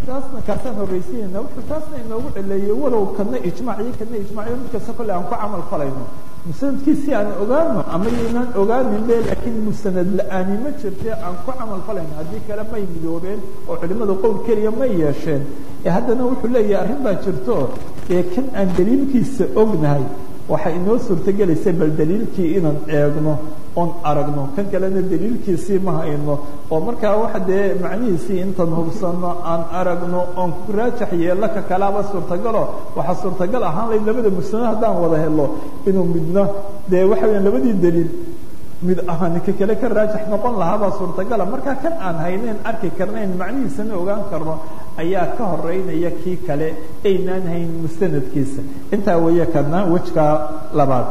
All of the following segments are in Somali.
taasna kaasaan horraysiinayna wuxuu taasna inoogu celeeyey walow kana ijmaaciyo kana ijmaaciyo mid kasta kolle aan ku camal falayno musanadkiisi aan ogaano ama yaynaan ogaanin be laakiin musanad la-aani ma jirte aan ku camal falayno haddii kale may midoobeen oo culimadu qowl keliya may yeesheen ee haddana wuxuu leeyahay arrin baa jirto ee kan aan daliilkiisa ognahay waxay inoo suurtogelaysa bal daliilkii inaan eegno oon aragno kan kalena daliilkiisii ma hayno oo markaa waxa dee macnihiisii intaan hubsano aan aragno oon ku raajax yeello ka kalaaba suurtagalo waxaa suurtagal ahaan layd labada musnad haddaan wada helo inuu midna dee waxa weya labadii daliil mid ahaan ka kale ka raajax noqon lahaabaa suurtagala markaa kan aan hayneyn arki karnayn macnihiisana ogaan karno ayaa ka horeynaya kii kale aynaan hayn mustanadkiisa intaa weeye kana wejka labaad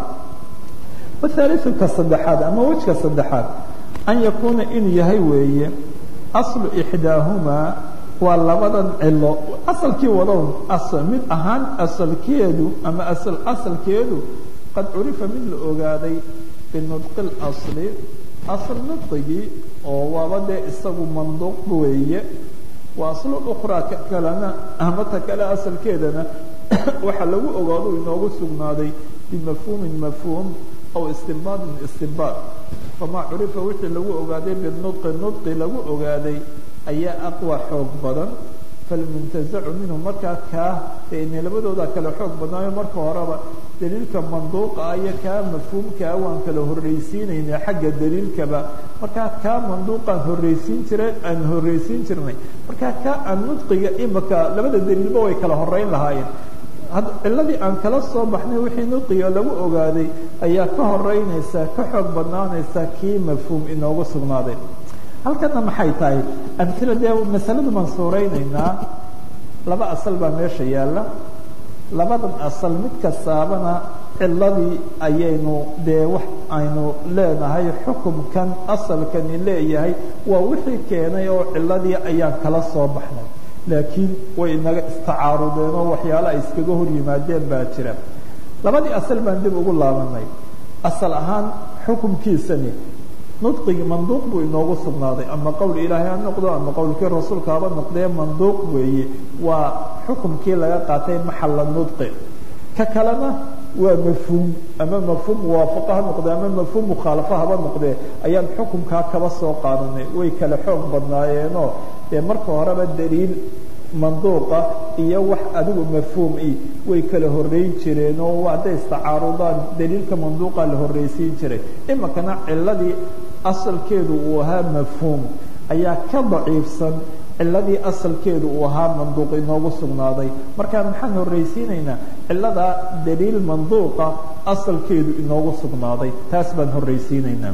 wahaaliu ka saddexaad ama wejka saddexaad an yakuuna inuu yahay weeye aslu ixdaahumaa waa labadan cilo asalkii wadown mid ahaan asalkeedu ama asal asalkeedu qad curifa mid la ogaaday binudqi اlasli asl nudqigii oo waaba dee isagu manduuq weeye wa aslu ukhraa ka kalena ama ta kale asalkeedana waxaa lagu ogaado inoogu sugnaaday bimafhuumin mafhuum aw istinbaadin istinbaad famaa curifa wixii lagu ogaaday binudqi nudqi lagu ogaaday ayaa aqwa xoog badan falmuntazacu minhu markaa kaa ine labadooda kale xoog badnaayo marka horeba daliilka manduuqa iyo kaa mafhuumkaa waan kala horraysiinayna xagga daliilkaba markaa kaa manduuqaan horraysiin jira aan horraysiin jirnay markaa kaa aan nudqiga imaka labada daliilba way kala horeyn lahaayeen ciladii aan kala soo baxnay wixii nudqiga lagu ogaaday ayaa ka horeynaysaa ka xoog badnaanaysaa kii mafhuum inoogu sugnaaday halkana maxay tahay amila dee masaladu baan suuraynaynaa laba asal baa meesha yaalla labadan asal mid kastaabana ciladii ayaynu dee wax aynu leenahay xukumkan asalkani leeyahay waa wixii keenay oo ciladii ayaan kala soo baxnay laakiin way inaga istacaarudeen oo waxyaalo ay iskaga hor yimaadeen baa jira labadii asal baan dib ugu laabanay asal ahaan xukumkiisani nudqigi manduuq buu inoogu sugnaaday ama qowl ilaahay ha noqdo ama qowlkii rasuulka haba noqdee manduuq weeye waa xukumkii laga qaatay maxalla nudqi ka kalena waa mafhuum ama mafhuum muwaafaqo ha noqdee ama mafhuum mukhaalafo haba noqdee ayaan xukumkaa kaba soo qaadanay way kala xoog badnaayeenoo dee marka horeba daliil manduuqa iyo wax adigu mafhuum i way kala horeyn jireen oo hadday istacaarudaan daliilka manduuqa la horreysiin jiray imikana ciladii asalkeedu uu ahaa mafhuum ayaa ka daciifsan ciladii asalkeedu uu ahaa manduuq inoogu sugnaaday marka maxaan horreysiinaynaa ciladaa daliil manduuqa asalkeedu inoogu sugnaaday taas baan horreysiinaynaa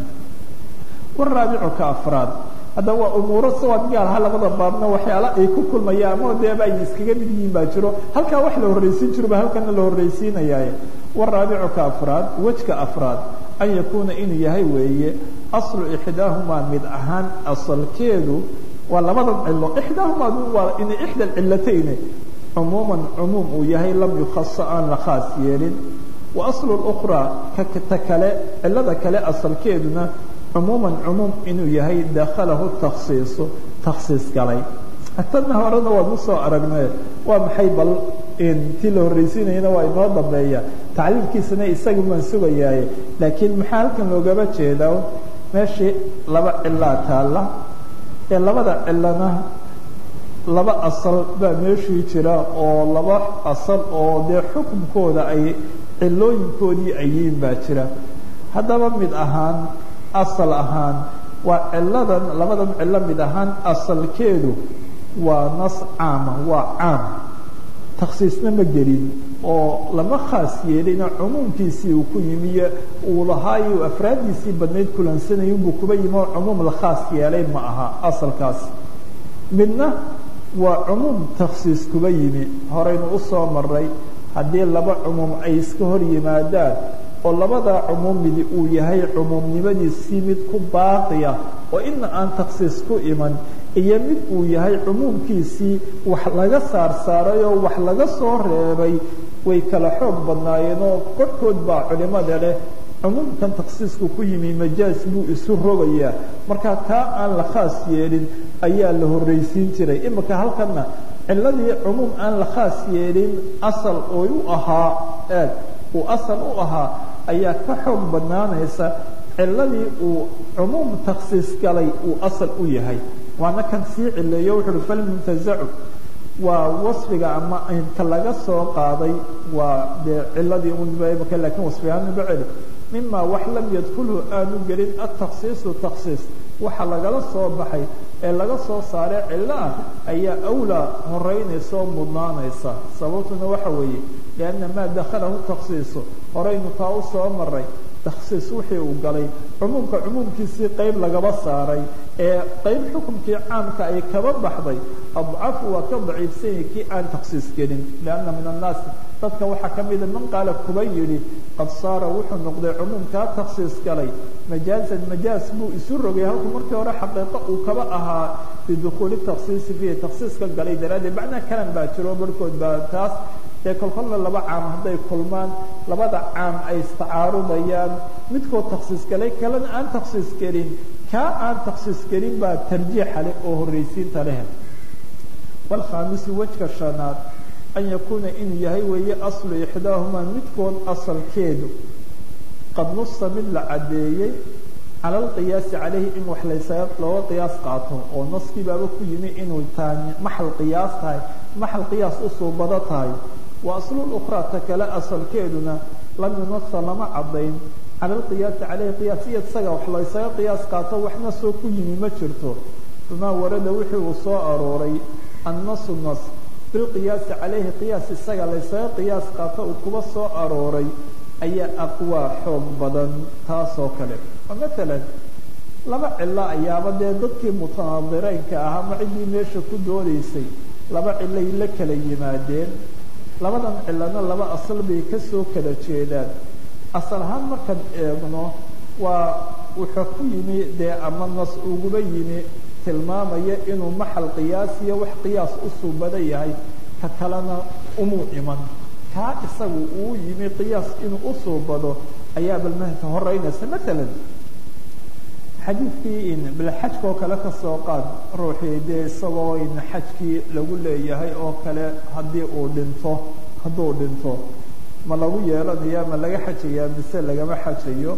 waraabicu ka afraad hadda waa umuuro sawaad gaalaha labada baabna waxyaala ay ku kulmayaan ama deeba ay iskaga mid yihiin baa jiro halkaa wax la horreysiin jiro ba halkana la horreysiinayaaye waraabicu ka afraad wejka afraad an yakuuna inuu yahay weeye aslu ixdaahumaa mid ahaan asalkeedu waa labadan cilo ixdaahumaa waa in ixda cilatayne cumuuman cumuum uu yahay lam yukhasa aan la khaas yeelin wa aslu اkhraa ta kale cilada kale asalkeeduna cumuuman cumuum inuu yahay dakhalahu takhsiisu takhsiis galay tanna horena waad u soo aragnay waa maxay bal tii la horreysiinayana waa inoo dambeeya tacliilkiisana isaga baan sugayaaye laakiin maxaa halkan loogaba jeedaa meeshii laba cilaa taalla ee labada cilana laba asal baa meeshii jira oo laba asal oo dee xukunkooda ay cilooyinkoodii ayiin baa jira haddaba mid ahaan asal ahaan waa ciladan labadan cilo mid ahaan asalkeedu waa nas caama waa caam takhsiisna ma gelin oo lama khaas yeelina cumuumkiisii uu ku yimiyo uu lahaayo afraaddiisii badnayd kulansanaya unbuu kuba yimi oo cumuum la khaas yeelay ma aha asalkaas midna waa cumuum takhsiis kuba yimi horaynu u soo maray haddii laba cumuum ay iska hor yimaadaan oo labadaa cumuum midi uu yahay cumuumnimadiisii mid ku baaqiya oo ina aan takhsiis ku iman iyo mid uu yahay cumuumkiisii wax laga saar saaray oo wax laga soo reebay way kala xoog badnaayeen oo korhkood baa culimada leh cumuumkan takhsiisku ku yimi majaaz buu isu rogayaa marka taa aan la khaas yeelin ayaa la horreysiin jiray imika halkanna ciladii cumuum aan la khaas yeelin asal oy u ahaa eeg uu asal u ahaa ayaa ka xoog badnaanaysa ciladii uu cumuum taksiis galay uu asal u yahay waana kan sii cileeyo wuxu uhi falmuntazacu waa wasfiga ama inka laga soo qaaday waa dee ciladii unbaka lakin wasfigaanba celi mima wax lam yadkulhu aanu gelin ataksiisu taksiis waxa lagala soo baxay ee laga soo saaray cilo ah ayaa awlaa horeynaysa oo mudnaanaysa sababtuna waxa weeye lianna maa dakhalahu taksiisu horaynu taa u soo maray taksiis wixii uu galay cumuumka cumuumkiisii qayb lagaba saaray ee qayb xukumkii caamka ay kaba baxday adcafu waa ka daciifsanyay kii aan taksiis gelin lianna min annaasi dadka waxaa ka mida man qaala kuba yidhi qad saara wuxuu noqday cumuumkaa taksiis galay majaazan majaaz buu isu rogay halku markii hore xaqiiqo uu kaba ahaa bidukuuli taksiisi fiihi taksiiska galay daraaddeed macnaa kalan baa jiro barhkood baa taas dee kolkolna laba caam hadday kulmaan labada caam ay istacaarudayaan midkood taksiis galay kalena aan taksiis gelin kaa aan taksiis gelin baa tarjiixa leh oo horraysiinta leh walkhaamisi wejka shanaad an yakuuna inuu yahay weeye aslu ixdaahumaa midkood asalkeedu qad nusa mid la caddeeyey cala alqiyaasi calayhi in wax laysaga looga qiyaas qaato oo naskii baaba ku yimi inuu taa maxal qiyaas tahay maxal qiyaas u suubado tahay wa aslul ukhraa ta kale asalkeeduna lam yunasa lama caddayn cala alqiyaasi calayhi qiyaas iyo isaga wax laysaga qiyaas qaato waxna soo ku yimi ma jirto famaa warada wixii uu soo arooray annasu nas bilqiyaasi calayhi qiyaas isaga laysaga qiyaas qaato uu kuba soo arooray ayaa aqwaa xoog badan taasoo kale oo maalan laba cilo ayaaba dee dadkii mutanaadireynka ahaa ma ciddii meesha ku doodaysay laba cilay la kala yimaadeen labadan cilana laba asal bay kasoo kala jeedaan asal ahaan markaan eegno waa wuxuu ku yimi dee ama nas uguba yimi tilmaamaya inuu maxal qiyaas iyo wax qiyaas u suubada yahay ka kalena umuu iman kaa isagu uu yimi qiyaas inuu u suubado ayaa balmahka horeynaysa maalan xadiidkii in bilxajka oo kale kasoo qaad ruuxii dee isagoo in xajkii lagu leeyahay oo kale haddii uu dhinto hadduu dhinto ma lagu yeelanaya ma laga xajayaa mise lagama xajayo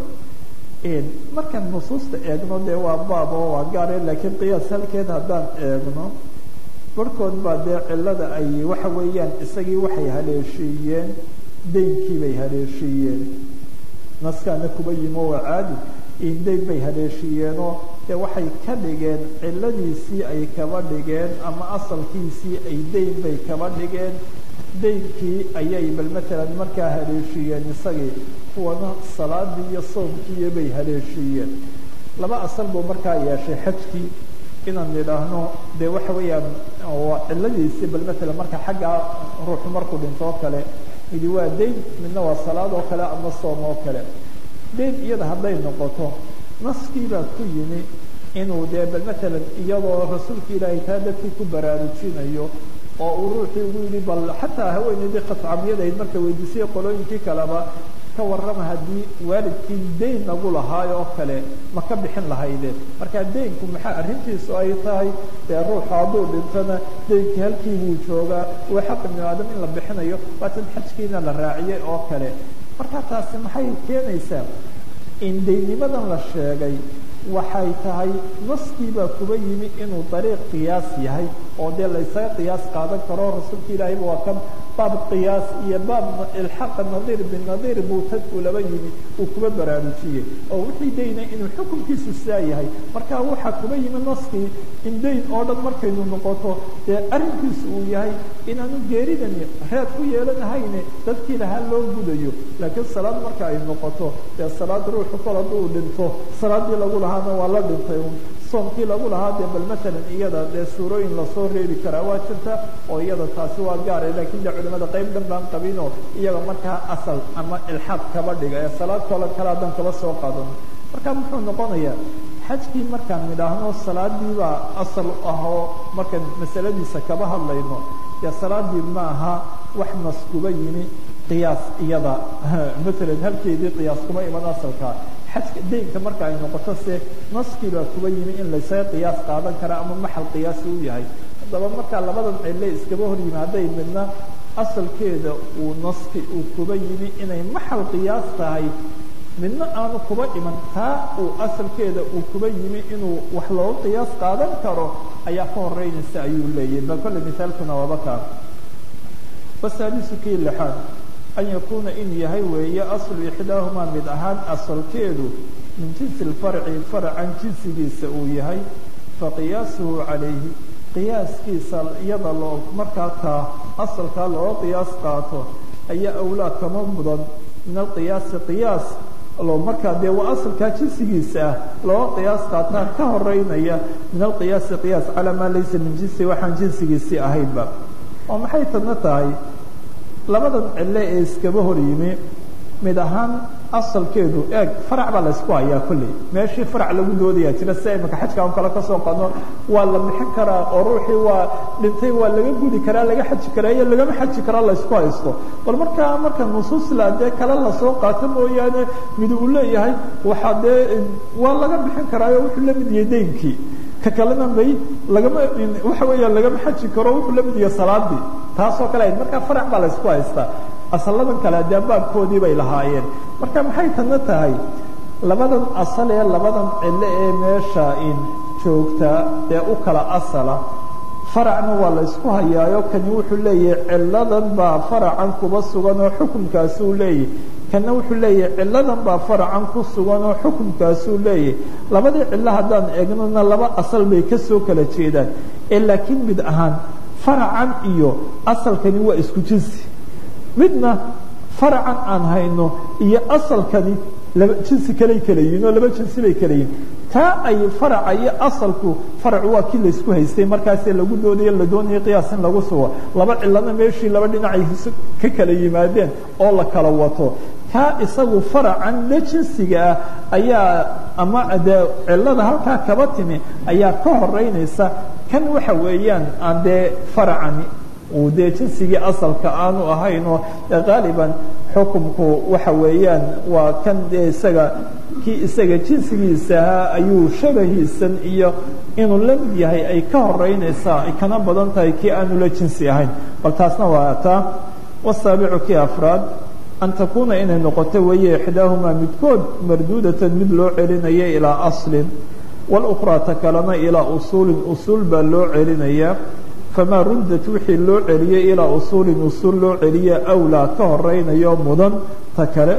markaan nusuusta eegno dee waa baab oo waa gaare laakiin qiyaas halkeed haddaan eegno barhkood baa dee cilada ay waxa weeyaan isagii waxay haleeshiiyeen deynkii bay haleeshiiyeen naskaana kuba yimo waa caadi indayn bay haleeshiiyeenoo dee waxay ka dhigeen ciladiisii ay kaba dhigeen ama asalkiisii ay dayn bay kaba dhigeen daynkii ayay bal matalan markaa haleeshiiyeen isagii kuwana salaadii iyo soomkiiyo bay haleeshiiyeen laba asal buu markaa yeeshay xajkii inaan nidhaahno dee waxa weeyaan waa ciladiisii bal matalan marka xaggaa ruuxu markuu dhinto oo kale midi waa dayn midna waa salaad oo kale ama soom oo kale dayn iyada hadday noqoto naskii baa ku yimi inuu dee bal matalan iyadoo rasuulka ilaahay taa dadkii ku baraarujinayo oo uu ruuxii ugu yidhi bal xataa haweeneydii khascamiyadahayd marka weydiisay qolooyinkii kaleba ka warrama haddii waalidkii dayn nagu lahaayo oo kale ma ka bixin lahayde marka daynku maxaa arrintiisu ay tahay dee ruuxu hadduu dhintona daynkii halkii buu joogaa waa xaq ibnu aadam in la bixinayo waatan xajkiina la raaciyey oo kale marka taasi maxay keenaysaa in daynimadan la sheegay waxay tahay naskii baa kuba yimi inuu dariiq qiyaas yahay oo dee laysaga qiyaas qaadan karo rasuulka ilaahayba waa kan baab qiyaas iyo baab ilxaaqa nadiir binadiir buu tadku laba yimi uu kuba baraarujiyey oo wixii dayna inuu xukunkiisu saa yahay marka waxaa kuba yimi naskii in dayn oo dhan markaynu noqoto dee arrinkiisu uu yahay inaanu geeridani reed ku yeelanahayne dadkii lahaa loo gudayo laakiin salaad marka ay noqoto dee salaad ruuxu kol hadduu dhinto salaadii lagu lahaana waa la dhintay soomkii lagu lahaa dee bal matalan iyada dee suurooyin lasoo reebi karaa waa jirta oo iyada taasi waa gaara lakin de culimada qayb dhan baan qabinoo iyaga markaa asal ama ilxaaq kaba dhiga ee salaad koola kale haddaan kaba soo qaadano marka muxuu noqonayaa xajkii markaan nidhaahno salaadii baa asal u ahoo markaan masaladiisa kaba hadlayno dee salaadii ma aha wax nas kuba yimi qiyaas iyada matalan halkeedii qiyaas kuma iman asalka xajka daynka marka ay noqoto se naskii baa kuba yimi in laysaga qiyaas qaadan kara ama maxal qiyaasi u yahay haddaba markaa labadan cille iskaba hor yimaaday midna asalkeeda uu naski uu kuba yimi inay maxal qiyaas tahay midna aanu kuba iman taa uu asalkeeda uu kuba yimi inuu wax looga qiyaas qaadan karo ayaa ka horeynaysa ayuu leeyahy bal kolle misaalkuna waaba kaa wasaadisu kii lixaad an yakuuna in yahay weeye aslu ixdaahumaa mid ahaan asalkeedu min jinsi lfarci farcan jinsigiisa uu yahay faqiyaasuhu calayhi qiyaaskiisa iyada loo markaa kaa asalkaa looga qiyaas qaato ayaa awlaa kama mudan min alqiyaasi qiyaas loo markaa dee waa asalkaa jinsigiisa ah looga qiyaas qaataa ka horeynaya min alqiyaasi qiyaas calaa maa laysa min jinsi waxaan jinsigiisii ahaynba oo maxay tadna tahay labadan cille ee iskaba hor yimi mid ahaan asalkeedu eeg farac baa laysku hayaa kolley meeshii farac lagu doodayaa jira si imaka xajka an kale kasoo qadno waa la bixin karaa oo ruuxii waa dhintay waa laga gudi karaa laga xaji karaa iyo lagama xaji karaa laysku haysto bal markaa marka nusuusla dee kale lasoo qaato mooyaane mid uu leeyahay waxaa dee waa laga bixin karaayo wuxuu la mid yahay deynkii ka kalena may lagama waxa weeyaan lagama xaji karo wuxuu la mid yahay salaadii taasoo kale ahayd markaa farac baa laysku haystaa asalladan kale dee baabkoodii bay lahaayeen marka maxay tana tahay labadan asal ee labadan cille ee meesha in joogtaa ee u kala asala faracna waa la ysku hayaayo kani wuxuu leeyahay cilladan baa faracan kuba sugan oo xukunkaasuu leeyahy kana wuxuu leeyahay cilladan baa faracan ku sugan oo xukunkaasuu leeyahay labadii cillo haddaan eegnona laba asal bay ka soo kala jeedaan ee laakiin mid ahaan faracan iyo asalkani waa isku jinsi midna faracan aan hayno iyo asalkani laba jinsi kaley kala yihin oo laba jinsi bay kala yihin taa ay faraca iyo asalku faracu waa kii laysku haystay markaasee lagu doodayo la doonaya qiyaas in lagu sugo laba cilana meeshii laba dhinacay ka kala yimaadeen oo la kala wato kaa isagu faracan la jinsiga ah ayaa ama dee cilada halkaa kaba timi ayaa ka horeynaysa kan waxa weeyaan aan dee faracani uu dee jinsigii asalka aanu ahaynoo qaaliban xukumku waxa weeyaan waa kan dee isaga kii isaga jinsigiisa ahaa ayuu shabahiisan iyo inuu la mid yahay ay ka horeynaysaa ay kana badan tahay kii aanu la jinsi ahayn bal taasna waa taa wasaabicu kii afraad an takuuna inay noqoto weeye ixdaahumaa midkood marduudatan mid loo celinayo ilaa aslin wاlأkhraa ta kalena ilaa usuulin usuul baa loo celinayaa famaa ruddat wixii loo celiyey ilaa usuulin usuul loo celiya awlaa ka horeynayo mudan ta kale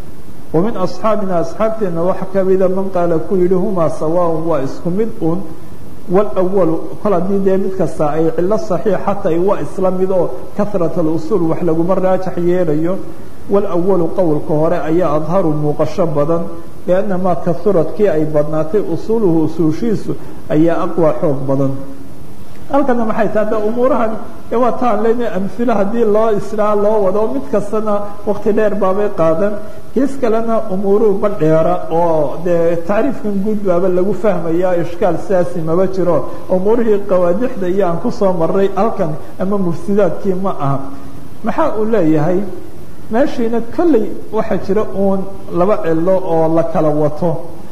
wa min asxaabina asxaabteenna waxa ka mida man qaala ku yidhi humaa sawaaء waa isku mid un wاlأwalu kol haddii dee mid kasta ay cilo صaxiixa tahay waa isla mid oo kahrat اlusuul wax laguma raajax yeelayo wاlأwalu qowlka hore ayaa adharu muuqasho badan lianna maa kahurat kii ay badnaatay usuuluhu usuushiisu ayaa aqwى xoog badan halkana maxay tahay de umuurahan e waa taan lena amhilo haddii loo israa loo wado mid kastana wakti dheer baabay qaadan gees kalena umuuruhu ba dheera oo dee tacriifkan guud baaba lagu fahmaya ishkaal sidaasi maba jiro umuurihii qawaadixda iyo aan kusoo maray halkan ama mufsidaadkii ma aha maxaa uu leeyahay meeshiina kolley waxaa jira uun laba cilo oo la kala wato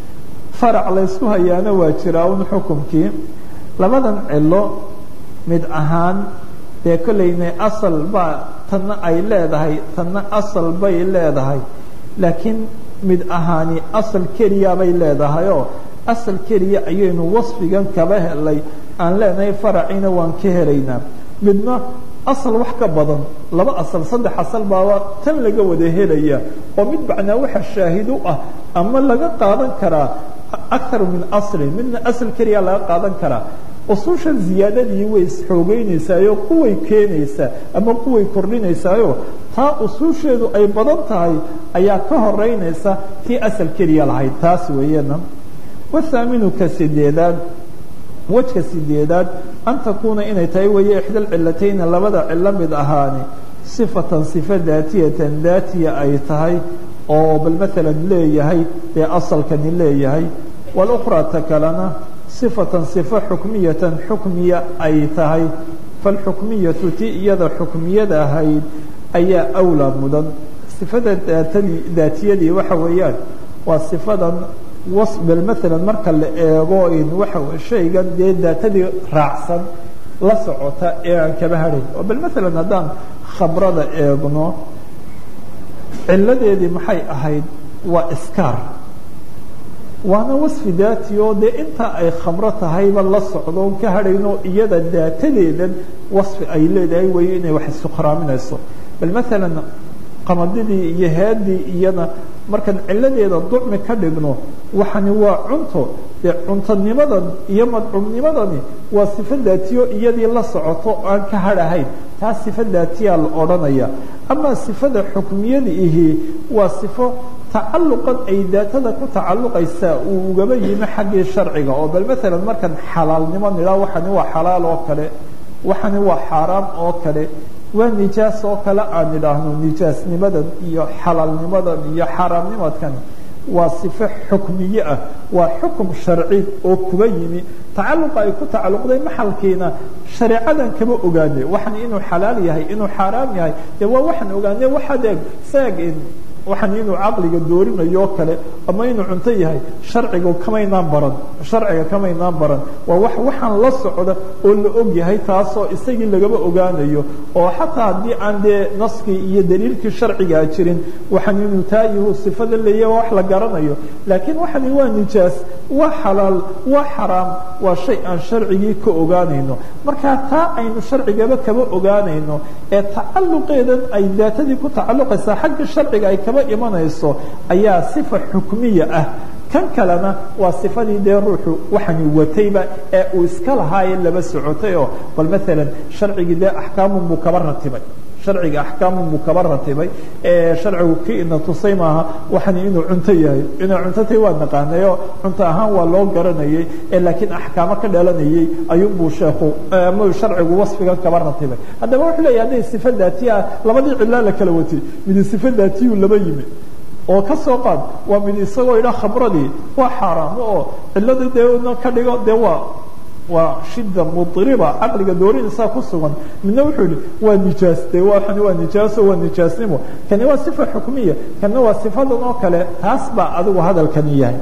farac laysku hayaana waa jiraa un xukumkii labadan cilo mid ahaan dee kollayna asal baa tanna ay leedahay tanna asal bay leedahay laakiin mid ahaani asal keliya bay leedahayoo asal keliya ayaynu wasfigan kaba helay aan leenahay faraciina waan ka helaynaa midna asal wax ka badan laba asal saddex asal baaba tan laga wada helaya oo mid macnaa waxa shaahid u ah ama laga qaadan karaa akar min aslin midna asal keliya laga qaadan karaa usushan ziyaadadii way isxoogeynaysaayoo kuway keenaysaa ama kuway kordhinaysaayo taa usuusheedu ay badan tahay ayaa ka horeynaysa tii asal keliya lahayd taas weeyana wathaaminu ka sideedaad wejka sideedaad an takuuna inay tahay weeye ixda alcilatayni labada cilo mid ahaani sifatan sifa daatiyatan daatiya ay tahay oo bal maalan leeyahay dee asalkani leeyahay walukhraa ta kalena sifatan sifa xukmiyatan xukmiya ay tahay falxukmiyatu ti iyada xukmiyada ahayd ayaa awlaa mudan sifada daatadii daatiyadii waxa weeyaan waa sifadan was bal maalan marka la eego in waxa shaygan dee daatadii raacsan la socota ee aan kaba hadhayn oo bal maalan haddaan khamrada eegno ciladeedii maxay ahayd waa iskaar waana wasfi daati oo dee intaa ay khamro tahayba la socdo on ka hadhayno iyada daatadeedan wasfi ay leedahay weeye inay wax isukhraaminayso bal maalan qamadidii iyo headii iyana markaan ciladeeda ducmi ka dhigno waxani waa cunto dee cuntonimadan iyo madcumnimadani waa sifo daatiyo iyadii la socoto aan ka hadhahayn taa sifo daatiyaa la odhanaya amaa sifada xukmiyada ihi waa sifo tacaluqan ay daatada ku tacaluqaysaa uu ugaba yimi xaggii sharciga oo bal maalan markaan xalaalnimo nidhaa waxani waa xalaal oo kale waxani waa xaaraam oo kale waa nijaas oo kale aan idhaahno nijaasnimadan iyo xalaalnimadan iyo xaaraamnimadkan waa sifo xukmiye ah waa xukum sharci oo kuba yimi tacaluqa ay ku tacaluqday maxalkiina shareecadan kama ogaane waxan inuu xalaal yahay inuu xaaraam yahay dee waa waxaan ogaane waxaad eeg saag waxan inuu caqliga doorinayo kale ama inuu cunto yahay sharciga kamaynaan baran sharciga kamaynaan baran waa wax waxaan la socda oo la og yahay taasoo isagii lagaba ogaanayo oo xataa haddii aan dee naskii iyo daliilkii sharcigaa jirin waxan inuu taa yahu sifada leeyahy wax la garanayo laakiin waxani waa nijaas waa xalaal waa xaraam waa shay aan sharcigii ka ogaanayno markaa taa aynu sharcigaba kaba ogaanayno ee tacaluqeedan ay daatadii ku tacaluqaysaa xagga sharciga ay kaba imanayso ayaa sifa xukmiya ah kan kalena waa sifadii dee ruuxu waxani watayba ee uu iska lahaaye laba socotay oo bal maalan sharcigii dee axkaamun buu kaba ratibay sharciga axkaamun buu kaba ratibay sharcigu kii ina tusay maaha waxani inuu cunto yahay inuu cunto tahay waa naqaanayo cunto ahaan waa loo garanayay laakiin axkaamo ka dhalanayay ayuunbuu sheekhu ama sharcigu wasfigan kaba ratibay haddaba wuxuu leeyahy hadday sifa daatiya labadii cilaa la kala watay midi sifa daatiyuu laba yimi oo ka soo qaad waa mid isagoo idha khamradii waa xaaraamo oo cilada dee ka dhigo dee waa waa shida muiriba caqliga doorinaysaa ku sugan midna wuxuu yihi waa nijaas de waani waa nijaaso waa nijaasnimo kani waa sifa xukmiya kana waa sifadan oo kale taas baa adigu hadalkani yahay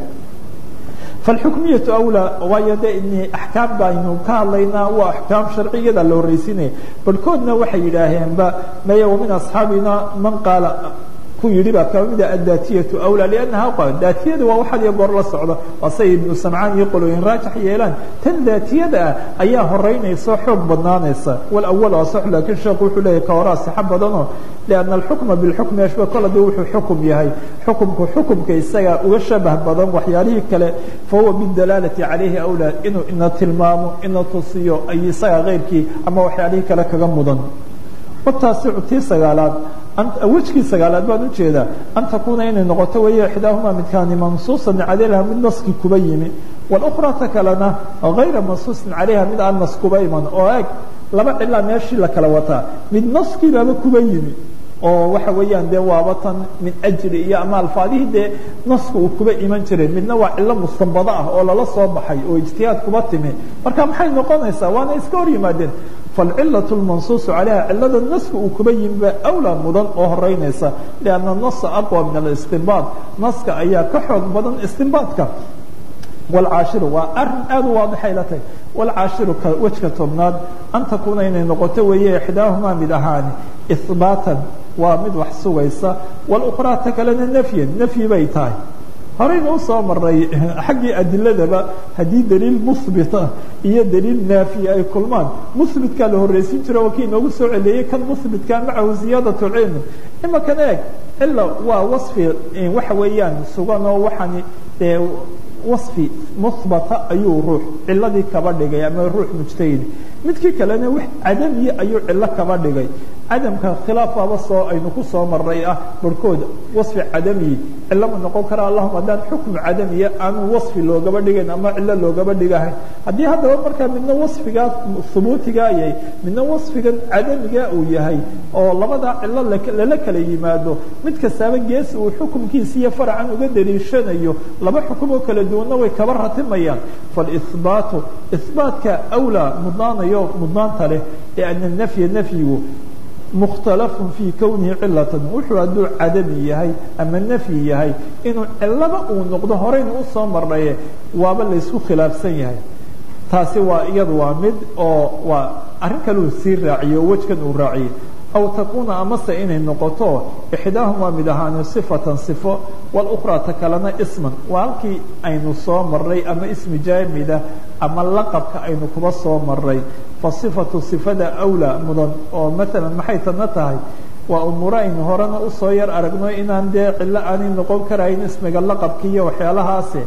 فالحكمية أولى waayo de in أحكاam baynu ka hadlaynaa waa أحكاam شharciyada la horeysinaya barhkoodna waxay yidhaaheenba maya وmin أصحاabina man qaala ku yidhi baa kaba mida addaatiyatu awlaa liannaha qa daatiyada waa waxaad iyo goor la socda waa say ibnu samcaan iyo qolooyin raajax yeelaan tan daatiyada ah ayaa horeynaysa xoog badnaanaysa walawal waa sax laakiin sheekhu wuxuu leeyahy ka horaa sixa badanoo lianna alxukma bilxukmi ashba kol haddii wuxuu xukum yahay xukumku xukumka isaga uga shabah badan waxyaalihii kale fahuwa bidalaalati calayhi awlaa inuu ina tilmaamo ina tusiyo ay isaga keyrkii ama waxyaalihii kale kaga mudan wataasicu tii sagaalaad wejkii sagaalaad baan ujeedaa an takuuna inay noqoto weeye ixdaahumaa midkaani mansuusan calayha mid naski kuba yimi wاlأkhraa ta kalena غayra mansuusin calayha mid aan nas kuba iman oo eg laba cilaa meeshii la kala wataa mid naskii baaba kuba yimi oo waxa weeyaan dee waaba tan min ajri iyo ama alfaadihii dee naska uu kuba iman jiray midna waa cilo mustanbado ah oo lala soo baxay oo ijtihaad kuba timi marka maxay noqonaysaa waana iska hor yimaadeen falcilaة اmansuuص calayha cilada naska uu kuba yimi baa awlaa mudan oo horeynaysa lianna nasa aqwa min alistinbaad naska ayaa ka xoog badan istinbaadka wاlcaashiru waa arin aad u waadixay la tahay wاlcaashiru ka wejka tobnaad an takuuna inay noqoto weeye ixdaahumaa mid ahaani ihbaatan waa mid wax sugaysa wاlأkhraa ta kalena nafyan nafyi bay tahay horeyna usoo maray xaggii adiladaba haddii daliil muhbita iyo daliil naafiya ay kulmaan muhbitkaa la horreysin jiro waa kii inoogu soo celeeyey kan muhbitka macahu ziyaadaة cilmi imakan eeg cila waa waصfi waxa weeyaan sugan oo waxaani dee waصfi muhbata ayuu ruux ciladii kaba dhigay ama ruux mujtahid midkii kalena wax cadamiya ayuu cilo kaba dhigay cadamka khilaafaba soo aynu ku soo maray ah barhkood waصfi cadamiyi cilo ma noqon kara allahuma haddaan xukmu cadamiya aanu waصfi loogaba dhigayn ama cilo loogaba dhigahayn haddii haddaba markaa midna waصfigaa hubuutigaa yahay midna waصfigan cadamiga uu yahay oo labadaa cilo lala kala yimaado mid kastaaba gees uu xukumkiisa iyo farcan uga daliishanayo laba xukum oo kala duwanna way kaba ratimayaan faاlإhbaatu ihbaatka awlaa mudnaanayo mudnaanta leh liأnna nafya nafyigu mukhtalafun fii kownihi cilatan wuxuu hadduu cadami yahay ama nafyi yahay inuu cilaba uu noqdo horeyna usoo marnaye waaba laysku khilaafsan yahay taasi waa iyadu waa mid oo waa arrin kaleu sii raaciyo wejkan uu raaciyey aw takuuna amase inay noqoto ixdaahumaa mid ahaani sifatan sifo walukhraa ta kalena isman waa halkii aynu soo maray ama ismi jaamida ama laqabka aynu kuba soo maray fa sifatu sifada awlaa mudan oo maalan maxay tadna tahay waa umuuro aynu horena usoo yar aragno inaan dee cillo aanay noqon karayn ismiga laqabka iyo waxyaalahaasi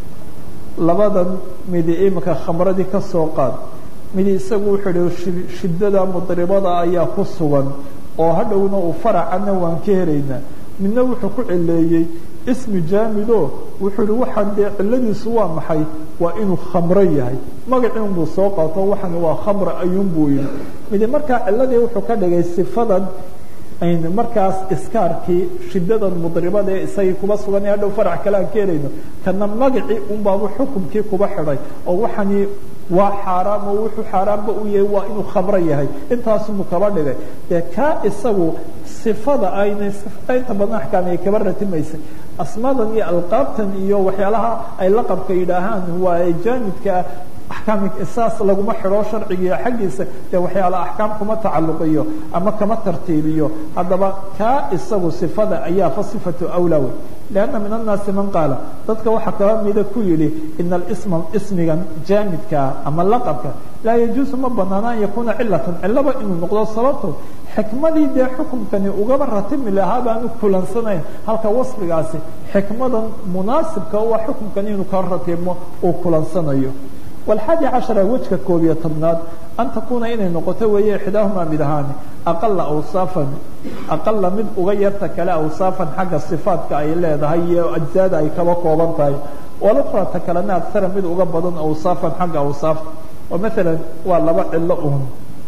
labadan midi imika khamradii ka soo qaad midi isagu wuxuu ihi shiddada mudribada ayaa ku sugan oo hadhowna uu faracana waan ka helaynaa midna wuxuu ku cileeyey ismi jaamido wuxuu ihi waxaan dee cilladiisu waa maxay waa inuu khamro yahay magacii unbuu soo qaato waxan waa khamra ayuunbuu yihi midi markaa cilladii wuxuu ka dhigay sifadan aynu markaas iskaarkii shidadan mudribada ee isagii kuba sugan ee hadhow farac kale aan ka helayno kana magacii unbaabu xukumkii kuba xidhay oo waxani waa xaaraam oo wuxuu xaaraamba u yahay waa inuu khamro yahay intaasubuu kaba dhigay dee kaa isagu sifada ayna sifada inta badan axkaam ay kaba ratimaysay asmaadan iyo alqaabtan iyo waxyaalaha ay laqabka yidhaahaan waa jaamidkaa axkaam saas laguma xidho sharcigiiyo xaggiisa dee waxyaala axkaam kuma tacalluqiyo ama kama tartiibiyo haddaba kaa isagu sifada ayaa fa sifatu awlaa wey lianna min annaasi man qaala dadka waxaa kaba mida ku yidhi ina alisma ismigan jaamidkaa ama laqabka laa yajuusu ma banaana an yakuuna cilatan cilaba inuu noqdo sababto xikmadii dee xukumkani ugaba ratimi lahaa baanu kulansanayn halka wasfigaasi xikmadan munaasibka waa xukumkani inuu ka ratimo uu kulansanayo والxaadi caشhaرa wejka koob iyo tobnaad an takuuna inay noqoto weeye ixdaahumaa mid ahaani aqala awsaafan aqala mid uga yarta kale awsaafan xagga صifaatka ay leedahay iyo ajzaada ay kaba kooban tahay walukra ta kalena agara mid uga badan awsaafan xagga awsaafta oo maala waa laba cilo un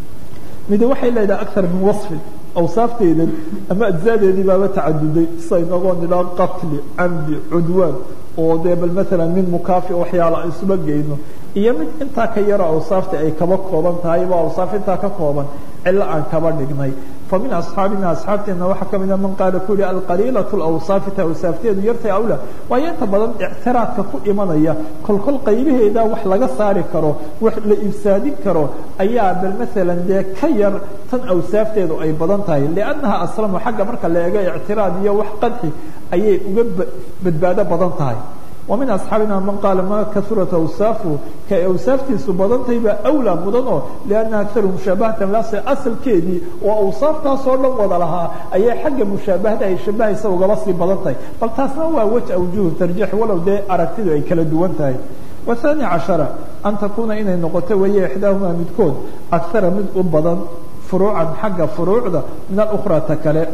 midi waxay leedahay aar min waصfin awsaafteedan ama ajzaadeedii baaba tacaduday sida inagoo nidhaa qatli camdi cudwaan oo dee bal maala min mukaafi waxyaala isuba geyno iyo mid intaa ka yaro awsaafta ay kaba kooban tahay ba awsaaf intaa ka kooban cilo aan kaba dhignay fa min asxaabina asxaabteena waxaa ka mida man qaala ku yihi alqaliilatu lawsaafi ta awsaafteedu yartay awla waayo inta badan ictiraadka ku imanaya kolkol qaybaheeda wax laga saari karo wax la ifsaadin karo ayaa bal maalan dee ka yar tan awsaafteedu ay badan tahay liannaha aslamu xagga marka la eego ictiraad iyo wax qadxi ayay uga badbaado badan tahay ومن أصحاaبنا mن قال ma kaثuرaت أwsaaفه kay awsaaftiisu badantay baa أwlى mudan oo لأنa أكثar مشhaaبaهaةa las asalkeedii oo awsaaftaasoo dhan wada lahaa ayay xagga mushaabahada ay shabahaysa ugaba sii badan tahay bal taasna waa wج awjuه tarjيح walow dee aragtidu ay kala duwan tahay والثاني caشhaرة أn takuuna inay noqoto weeye إحdaaهmaa midkood أكثara mid u badan فuruuعan xagga فuruuعda min الأخرى ta kale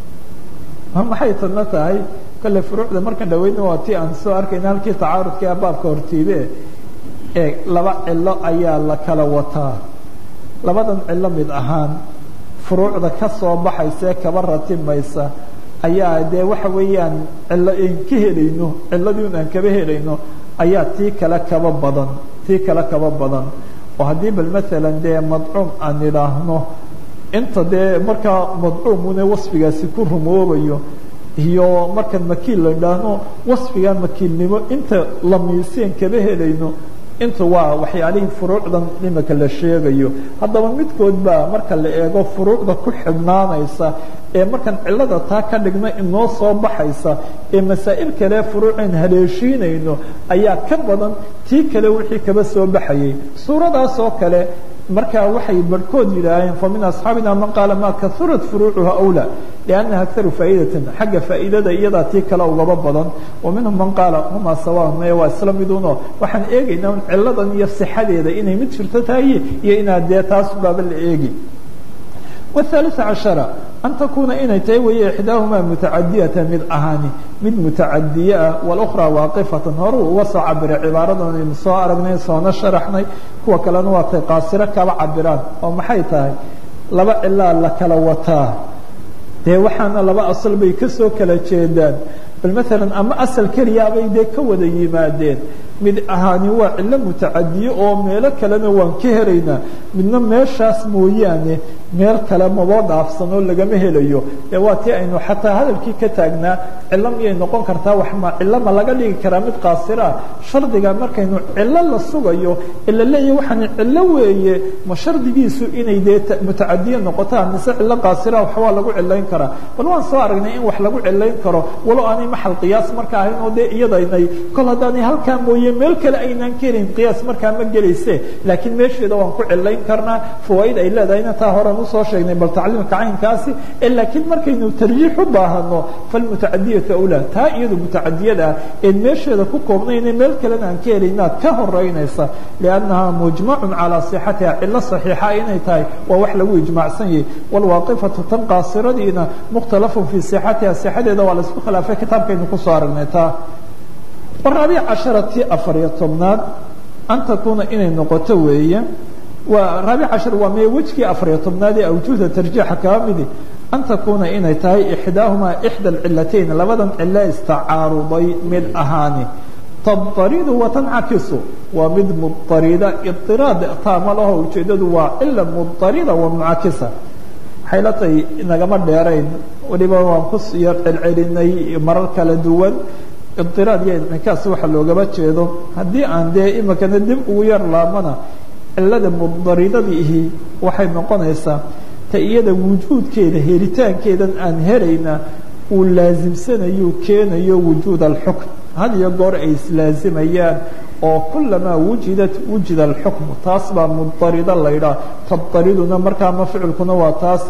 maxay tadna tahay kale furuucda markan dhaweyna waa ti aan soo arkayna halkii tacaarudka ee baabka hortiibe ee laba cilo ayaa la kala wataa labadan cilo mid ahaan furuucda ka soo baxaysa ee kaba ratimaysa ayaa dee waxa weeyaan cilo aan ka helayno ciladii un aan kaba helayno ayaa tii kale kaba badan tii kale kaba badan oo haddii bal maalan dee madcuum aan idhaahno inta dee markaa madcuumune wasfigaasi ku rumoobayo iyo markaan makiil la idhaahno wasfiga makiilnimo inta lamiiseen kaba helayno inta waa waxyaalihii furuucdan imika la sheegayo haddaba midkood baa marka la eego furuucda ku xidhnaanaysa ee markaan cilada taa ka dhigna inoo soo baxaysa ee masaa'il kale furuuceen haleeshiinayno ayaa ka badan tii kale wixii kaba soo baxayay suuradaas oo kale markaa waxay barhkood yidhaaheen famin asxaabina man qaala ma kaurat furuucuha awlى liannaha akaru faa'idatan xagga faa'iidada iyadaa tii kale ugaba badan wa minhum man qaala huma sawaan maya waa isla miduno waxaan eegaynaa un ciladan iyo sixadeeda inay mid jirto tahay iyo inaad dee taas baaba la eegi والثالث caشhaرة an takuuna inay tahay weeye ixdaahumaa mutacadiyata mid ahaani mid mutacadiye ah wاlأkhrى waaqifatan horuu uga soo cabiray cibaaradan aynu soo aragnay soona sharaxnay kuwa kalena waa tay qaasiro kaba cabiraan oo maxay tahay laba cilaa la kala wataa dee waxaana laba asal bay kasoo kala jeedaan bal maalan ama asal keliyaabay dee ka wada yimaadeen mid ahaani waa cillo mutacadiye oo meelo kalena waan ka helaynaa midna meeshaas mooyaane meel kale maboo dhaafsanoo lagama helayo ee waa tii aynu xataa hadalkii ka taagnaa cillo miyay noqon kartaa wax ma cillo ma laga dhigi karaa mid qaasiraa shardiga markaynu cillo la sugayo ee la leeyahy waxaan cillo weeye ma shardigiisu inay dee mutacadiye noqotaa mise cillo qaasira waxbaa lagu cilayn karaa bal waan soo aragnay in wax lagu cilayn karo walow aanay maxal qiyaas marka ahayn oo dee iyadaynay kol haddaanay halkaa mooye meel kale aynaan ka helin qiyaas markaa ma gelayse laakiin meesheeda waan ku cilayn karnaa fawaaid ay leedahayna taa horan usoo sheegnay bal tacliimka caynkaasi laakiin markaynu tarjiix u baahano falmutacadiyatu awlaa taa iyadu mutacadiyada ah een meesheeda ku koobnayna meel kalena aan ka helaynaad ka horeynaysa liannaha mujmacun calaa sixatiha cilo saxiixa inay tahay waa wax lagu ijmaacsan yahay wlwaaqifatu tan qaasiradiina mukhtalafun fii sixatiha sixadeeda waa laisku khilaafay kitaabkaynu kusoo aragnay taa waraabic cashara tii afariyo tobnaad an takuuna inay noqoto weeye waa raabic cashar waa mee wejkii afariyo tobnaad ee awjuuhda tarjiixa kaa midi an takuuna inay tahay ixdaahumaa ixda alcilatayn labadan cilo istacaaruday mid ahaani tadaridu watancakisu waa mid mudarida idiraad taama laho ujeedadu waa cila mudarida wa muncakisa waxay la tahay nagama dheerayn weliba waan ku yar celcelinay marar kala duwan idiraad iyo incinkaas waxa loogama jeedo haddii aan dee imikana dib ugu yar laabana cilada mudaridadiihi waxay noqonaysaa ta iyada wujuudkeeda helitaankeedan aan helayna uu laasimsanayo keenayo wujuud alxukm had iyo goor ay islaazimayaan oo kulamaa wujidat wujida alxukmu taas baa mudarida laydhaah tadariduna markaa ma ficilkuna waa taas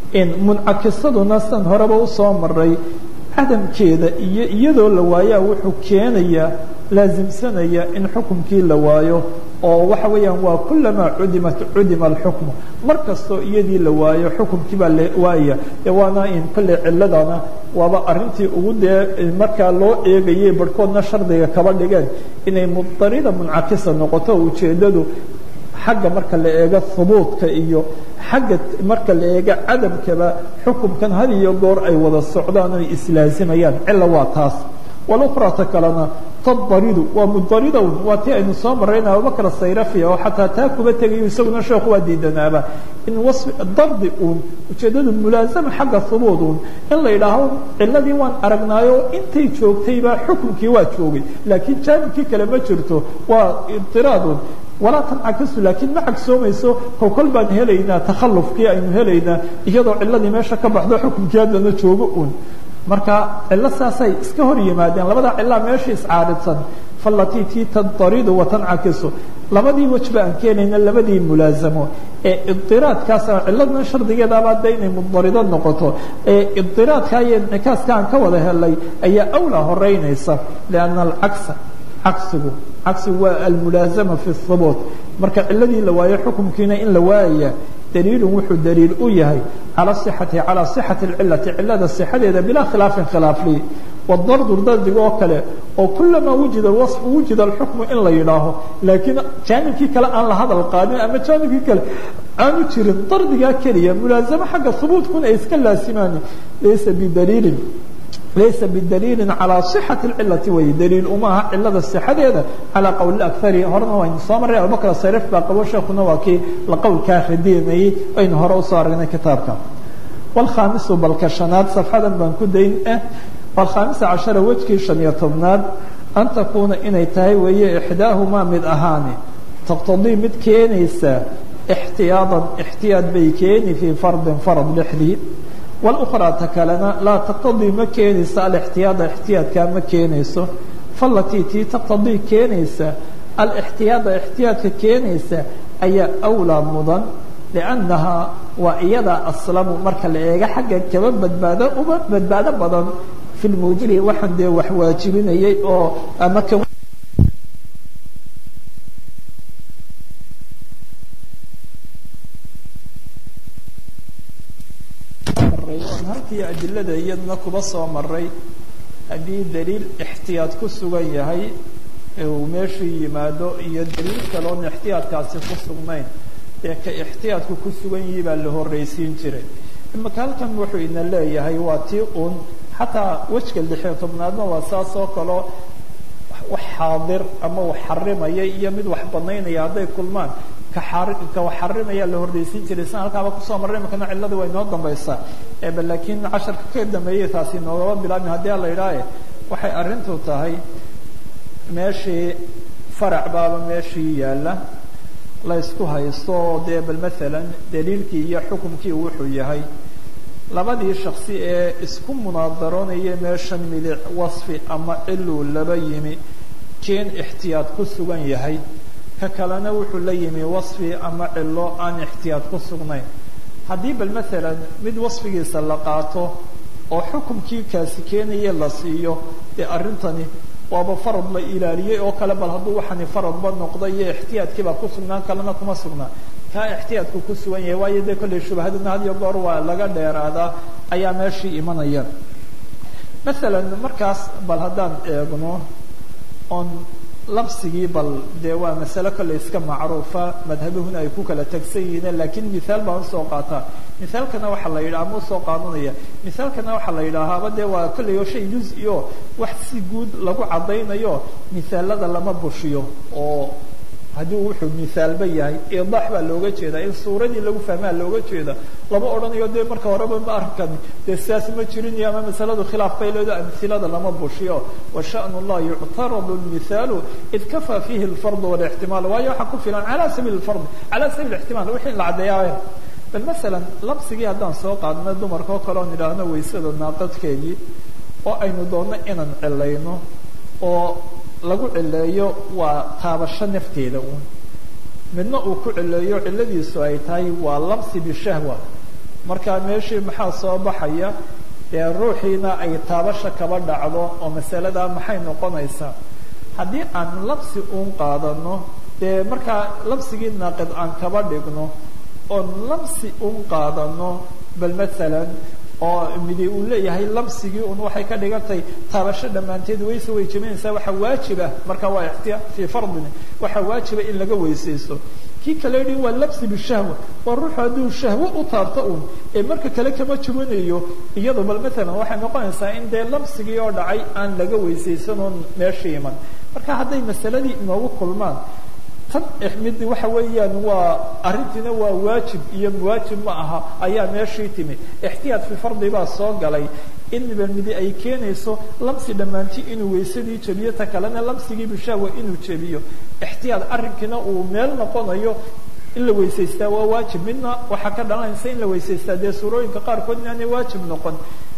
muncakisaduna san horeba usoo maray cadamkeeda iyo iyadoo la waayaa wuxuu keenayaa laasimsanaya in xukumkii la waayo oo waxa weeyaan waa kulamaa cudimat cudima alxukmu mar kastoo iyadii la waayo xukumkii baa la waaya e waana in kolley ciladana waaba arintii ugu dee markaa loo eegayay barhkoodna shardiga kaba dhigeen inay mudarida muncakisa noqoto ujeedadu xagga marka la eego hubuudka iyo xagga marka la eego cadamkaba xukumkan had iyo goor ay wada socdaan oy islaazimayaan cila waa taas walukrata kalena tadaridu waa mudaridown waa tii aynu soo marayna abubakr sayrafiya oo xataa taa kuba tegayo isaguna sheekhu waa diidanaaba in wasfi dardi uun ujeedadu mulaazama xagga hubuud uun in la yidhaaho ciladii waan aragnaayo intay joogtayba xukumkii waa joogay laakiin jaanibkii kale ma jirto waa idiraadun walaa tancakisu laakiin ma cagsoomayso kow kol baan helaynaa takhallufkii aynu helaynaa iyadoo ciladii meesha ka baxdo xukumkii haddana joogo uun marka cilo saasay iska hor yimaadeen labada cilaa meesha iscaaridsan falatii tii tadaridu watancakisu labadii wejba aan keenayna labadii mulaazamo ee idiraadkaasa ciladna shardigeedaabaa de inay mudarido noqoto ee idiraadka iyo incikaaska aan ka wada helay ayaa awlaa horeynaysa lianna alcagsa cagsigu cagsigu waa almulaazama fi hubuut marka ciladii la waayo xukumkiina in la waayaya daliilu wuxuu daliil u yahay calى صxati calى صxati اcilati cilada صxadeeda bilaa khilaafin khilaafli wdardu dardiga oo kale oo kulamaa wujida waصfu wujida اxukmu in la yidhaaho laakiin jaanibkii kale aan la hadal qaadin ama jaanibkii kale aanu jirin dardigaa keliya mulaazamo xagga hubuutkuna ay iska laasimaani laysa bidaliilin laysa bidaliili calى صxaةi اcilati wey daliil uma aha cilada صxadeeda calى qowl akari horena waynu soo maray abubakr sarif baa qabo sheekuna waa kii la qowlkaa radinayey aynu hore usoo aragnay kitaabka wاlkhaamisu balka shanaad safxadan baan ku dayn ah wاlkhaamisa cashara wejkii shan iyo tobnaad an takuuna inay tahay weeye ixdaahumaa mid ahaani taqtadii mid keenaysa اxtiyaaطan اxtiyaad bay keeni fii fardin farad lexdii wاlأkhraa ta kalena laa taqtadii ma keenayso alاxtiyaada اxtiyaadkaa ma keenayso falatii tii taqtadii keenaysa alاxtiyaada اxtiyaadka keenaysa ayaa awlaa mudan liannahaa waa iyadaa aslamu marka la eego xagga kaba badbaado uba badbaado badan fi lmuujili waxaan dee wax waajibinayay oo ama k halkii adilada iyaduna kuba soo maray haddii daliil ixtiyaad ku sugan yahay uu meeshuu yimaado iyo daliil kaloon ixtiyaadkaasi ku sugnayn ee ka ixtiyaadku ku sugan yihi baa la horreysiin jiray imaka halkan wuxuu ina leeyahay waa tii uun xataa wejka lixiyo tobnaadna waa saas oo kaleo wax xaadir ama wax xarimaya iyo mid wax banaynaya hadday kulmaan ka wax xarimaya la hordaysiin jiray san halkaaba kusoo marray imakana cilladii waa inoo dambaysaa eba laakiin casharka ka dambeeyey taasi noogaba bilaabmi haddii ala idhaahe waxay arrintu tahay meeshii farac baaba meeshii yaalla la ysku haysto dee bal maalan daliilkii iyo xukumkii wuxuu yahay labadii shaksi ee isku munaadaroonaya meeshan midic wasfi ama ciluu laba yimi keen ixtiyaad ku sugan yahay ka kalena wuxuu la yimi wasfi ama cilo aan ixtiyaad ku sugnayn haddii bal maalan mid wasfigiisa la qaato oo xukumkii kaasi keenaya la siiyo dee arrintani waaba farad la ilaaliyey oo kale bal hadduu waxani faradba noqday iyo ixtiyaadkiibaa ku sugnaan kalena kuma sugnaa kaa ixtiyaadku ku sugan yahay waayo dee kollay shubahaduna had iyo goor waa laga dheeraadaa ayaa meeshii imanaya masalan markaas bal haddaan eegno oon labsigii bal dee waa masale kollay iska macruufa madhabuhuna ay ku kala tegsan yihiin laakiin mihaal baan usoo qaataa mithaalkana waxaa la yidhaha ama usoo qaadanaya mithaalkana waxaa la yidhaahaaba dee waa kollay oo shay juz-i o wax si guud lagu caddaynayo mithaalada lama bushiyo oo haddii wuxuu mithaalba yahay idaax baa looga jeedaa in suuradii lagu fahmaa looga jeeda lama odhanayo dee marka horeba ma arkan dee sidaas ma jirin iyo ama masaladu khilaaf bay leedo amhilada lama bushiyo wa sha'nu llah yuctaradu lmithaalu id kafaa fiihi alfard walixtimaal waayo waxaa ku filan cala sabiil lfard cala sabiil ixtimaal wixii la caddeeyaa bal masalan labsigii haddaan soo qaadno dumarka oo kale oon idhaahno waysada naaqadkeedii oo aynu doonno inaan cilayno oo lagu cileeyo waa taabasho nafteeda uun midna uu ku cileeyo cilladiisu ay tahay waa labsi bishahwa markaa meeshii maxaa soo baxaya dee ruuxiina ay taabasha kaba dhacdo oo masaladaa maxay noqonaysaa haddii aan labsi uun qaadano dee markaa labsigii naaqid aan kaba dhigno oon labsi uun qaadano bal masalan oo midi uu leeyahay labsigii un waxay ka dhigantahay taabasho dhammaanteed wayse way jebinaysaa waxaa waajiba marka waa ixtiyaa fii fardin waxaa waajiba in laga weysaysto kii kale yidhi waa labsi bishahwa waa ruuxu hadduu shahwo u taabto un ee marka kale kama jebinayo iyado bal maalan waxay noqonaysaa in dee labsigii oo dhacay aan laga weysaysan oon meesha iman marka hadday masaladii inoogu kulmaan tan mid waxa weeyaan waa arrintiina waa waajib iyo waajib ma aha ayaa meeshii timi ixtiyaad fi fardi baa soo galay inba midi ay keenayso labsi dhammaanti inuu waysadii jebiyo ta kalena labsigii bishahwa inuu jebiyo ixtiyaad arrinkiina uu meel noqonayo in la weysaystaa waa waajib midna waxaa ka dhalanaysa in la weysaystaa dee suurooyinka qaarkood inaanay waajib noqon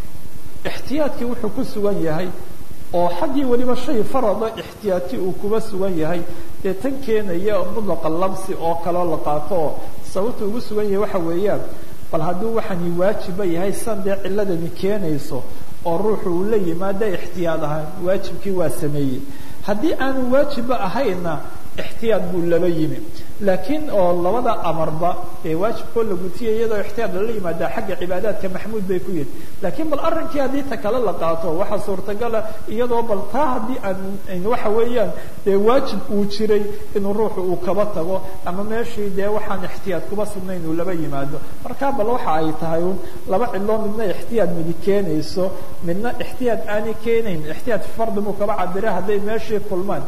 ixtiyaadkii wuxuu ku sugan yahay oo xaggii weliba shay farada ixtiyaati uu kuba sugan yahay dee tan keenaya mudlaqa labsi oo kaloo la qaato oo sababta ugu sugan yahay waxa weeyaan bal hadduu waxani waajiba yahay san dee ciladani keenayso oo ruuxu uu la yimaada ixtiyaad ahaan waajibkii waa sameeyey haddii aanu waajibba ahayna ixtiyaad buu laba yimi laakiin oo labada amarba ee waajibkoo la gutiya iyadoo ixtiyaad lala yimaada xagga cibaadaadka maxmuud bay ku yihin laakiin bal arrinkii haddii ta kale la qaato waxaa suurtagala iyadoo bal taa haddii aan waxa weeyaan dee waajib uu jiray inuu ruuxu uu kaba tago ama meeshii dee waxaan ixtiyaad kuba sugnayn uu laba yimaado markaa bal waxa ay tahay un laba cidloo midna ixtiyaad midi keenayso midna ixtiyaad aanay keenayn ixtiyaad fardi buu kaba cabira hadday meeshii kulmaan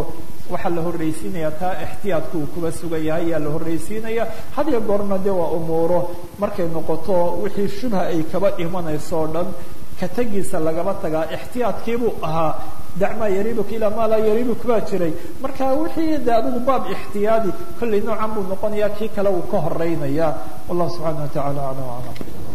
waxaa la horraysiinaya taa ixtiyaadku uu kuba sugan yahay ayaa la horraysiinaya had iyo goorna de waa umuuro markay noqoto wixii shubha ay kaba imanayso o dhan ka tegiisa lagaba tagaa ixtiyaadkiibuu ahaa dacmaa yariibuka ilaa maa laa yariibuk baa jiray marka wixii de adigu baab ixtiyaadi kollay noocan buu noqonaya kii kale uu ka horeynaya wallahu subxaana wa tacala aclam aclam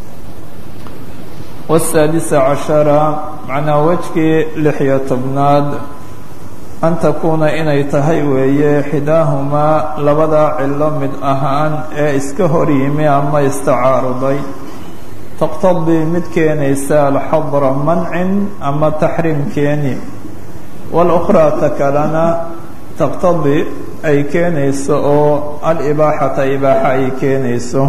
والسادس عشر macnaa wejkii lixyo tobnaad an takuuna inay tahay weeye xidaahumaa labada cilo mid ahaan ee iska hor yimi ama istacaaruday taqtadii mid keenaysa alxadra mancin ama taxriim keeni walukhraa ta kalena taqtadii ay keenayso oo alibaaxata ibaaxa ay keenayso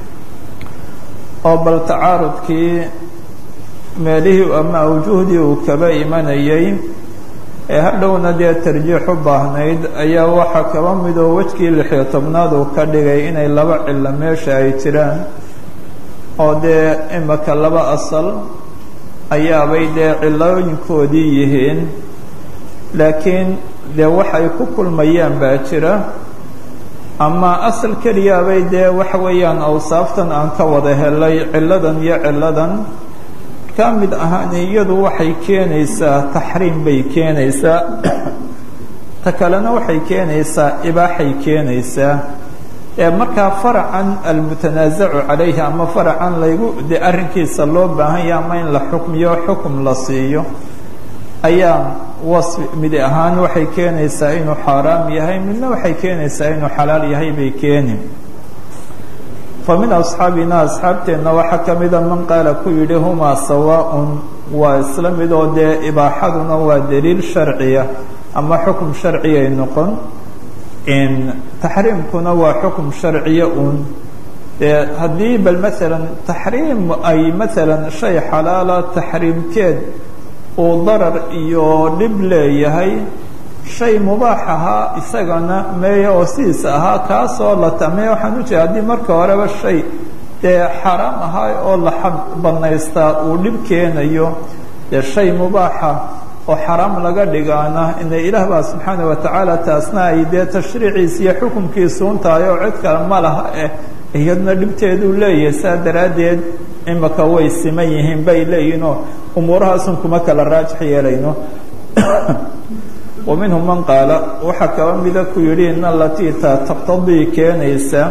oo bal tacaarudkii meelihii ama awjuhdii uu kaba imanayay ee hadhowna dee tarjiix u baahnayd ayaa waxaa kaba midoo wejkii lixiyo tobnaad uu ka dhigay inay laba cilo meesha ay jiraan oo dee imika laba asal ayaabay dee cilooyinkoodii yihiin laakiin dee waxay ku kulmayaan baa jira ama asal keliyaabay dee waxa weeyaan awsaaftan aan ka wada helay cilladan iyo cilladan ka mid ahaan iyadu waxay keenaysaa taxriim bay keenaysaa ta kalena waxay keenaysaa ibaaxay keenaysaa ee markaa faracan almutanaasacu calayhi ama faracan laygu dee arrinkiisa loo baahan yaha ama in la xukmiyo xukum la siiyo ayaa wasfi mid ahaan waxay keenaysaa inuu xaaraam yahay midna waxay keenaysaa inuu xalaal yahay bay keeni fa min asxaabina asxaabteenna waxaa ka mida man qaala ku yidhi humaa sawaaءun waa isla mid oo dee ibaaxaduna waa daliil sharciya ama xukum sharciyay noqon taxriimkuna waa xukum sharciya un dee haddii bal maalan taxriim ay maalan shay xalaala taxriimkeed uu darar iyo dhib leeyahay shay mubaax ahaa isagana meeya oo sidiisa ahaa kaasoo la tameeya waxaan u jeeda haddii marka horeba shay dee xaaraam ahaa oo la banaystaa uu dhib keenayo dee shay mubaaxa oo xaraam laga dhigaana ina ilaah baa subxaana watacaala taasna ay dee tashriiciisa iyo xukumkiisu un tahay oo cid kale ma laha eh iyadna dhibteeduu leeyahay saa daraaddeed imaka way siman yihiin bay leeyihinoo umuurahaasun kuma kala raajix yeelayno wa minhum man qaala waxaa kaba mida ku yidhi in alatii ta taqtadii keenaysa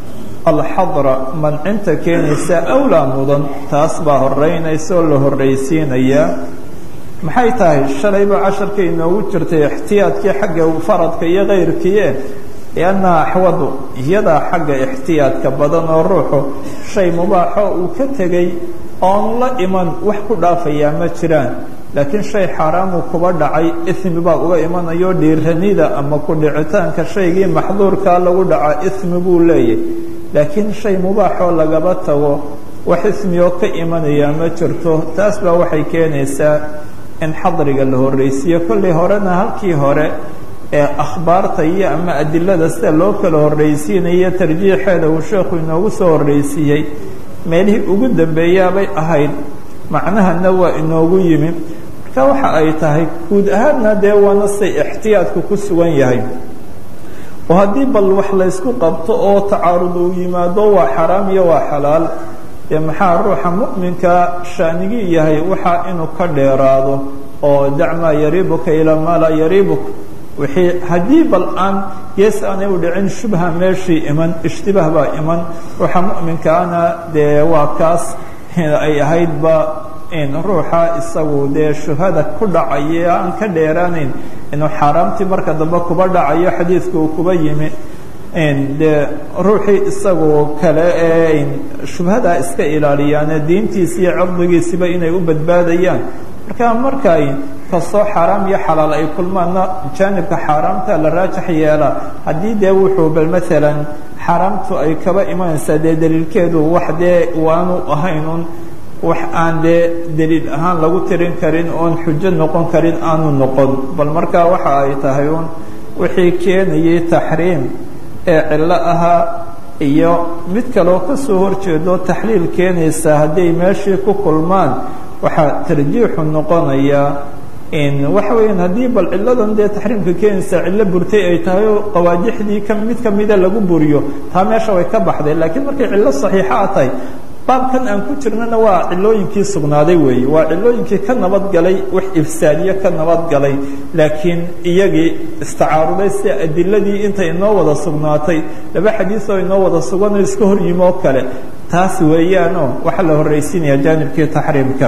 alxadra mancinta keenaysa awlaa mudan taas baa horeynaysa oo la horraysiinayaa maxay tahay shalayba casharka inoogu jirtay ixtiyaadkii xagga faradka iyo kayrkiie liannaha axwadu iyadaa xagga ixtiyaadka badan oo ruuxu shay mubaaxo uu ka tegey oonu la iman wax ku dhaafayaa ma jiraan laakiin shay xaaraamuu kuba dhacay ismi baa uga imanayo dhiiranida ama ku dhicitaanka shaygii maxduurkaa lagu dhaca ismi buu leeyahy laakiin shay mubaaxoo lagaba tago wax ismioo ka imanayaa ma jirto taas baa waxay keenaysaa in xadriga la horreysiiyo kollay horena halkii hore ee akhbaarta iyo ama adilada sida loo kala horreysiinayo tarjiixeeda uu sheekhu inoogu soo horreysiiyey meelihii ugu dambeeyaabay ahayd macnahana waa inoogu yimi marka waxa ay tahay guud ahaanna dee waana say ixtiyaadku ku sugan yahay oo haddii bal wax laysku qabto oo tacaarud uu yimaado waa xaraam iyo waa xalaal dee maxaa ruuxa mu'minka shaanigii yahay waxaa inuu ka dheeraado oo dacmaa yariibuka ilaa maa laa yariibuk wixii haddii bal aan gees aanay u dhicin shubha meeshii iman ishtibaah baa iman ruuxa mu'minkaana dee waa kaas ay ahaydba in ruuxa isagu dee shubhada ku dhacaya aan ka dheeraanayn inuu xaaraamtii marka dambe kuba dhacayo xadiidka uu kuba yimi dee ruuxii isagoo kale ee shubhadaa iska ilaaliyaane diintiisi iyo cirdigiisiba inay u badbaadayaan marka markay kastoo xaaraam iyo xalaal ay kulmaanna jaanibka xaaraamta la raajax yeelaa haddii dee wuxuu bal maalan xaaraamtu ay kaba imanaysaa dee daliilkeedu wax dee waanu ahaynun wax aan dee daliil ahaan lagu tirin karin oon xujo noqon karin aanu noqon bal markaa waxa ay tahay un wixii keenayay taxriim ee cillo ahaa iyo mid kaloo ka soo horjeedo taxliil keenaysa hadday meeshii ku kulmaan waxaa tarjiixu noqonayaa in waxa weeyaan haddii bal cilladan dee taxriimka keenaysaa cillo burtay ay tahay oo qawaadixdii ka mid kamida lagu buriyo taa meesha way ka baxday laakiin markay cillo saxiixa a tahay baabkan aan ku jirnana waa cilooyinkii sugnaaday weeye waa cilooyinkii ka nabadgalay wax ifsaadiye ka nabadgalay laakiin iyagii istacaaruday si adiladii intay inoo wada sugnaatay laba xadiisoo inoo wada suganoo iska hor yimi oo kale taas weeyaanoo waxaa la horraysiinaya jaanibkii taxriimka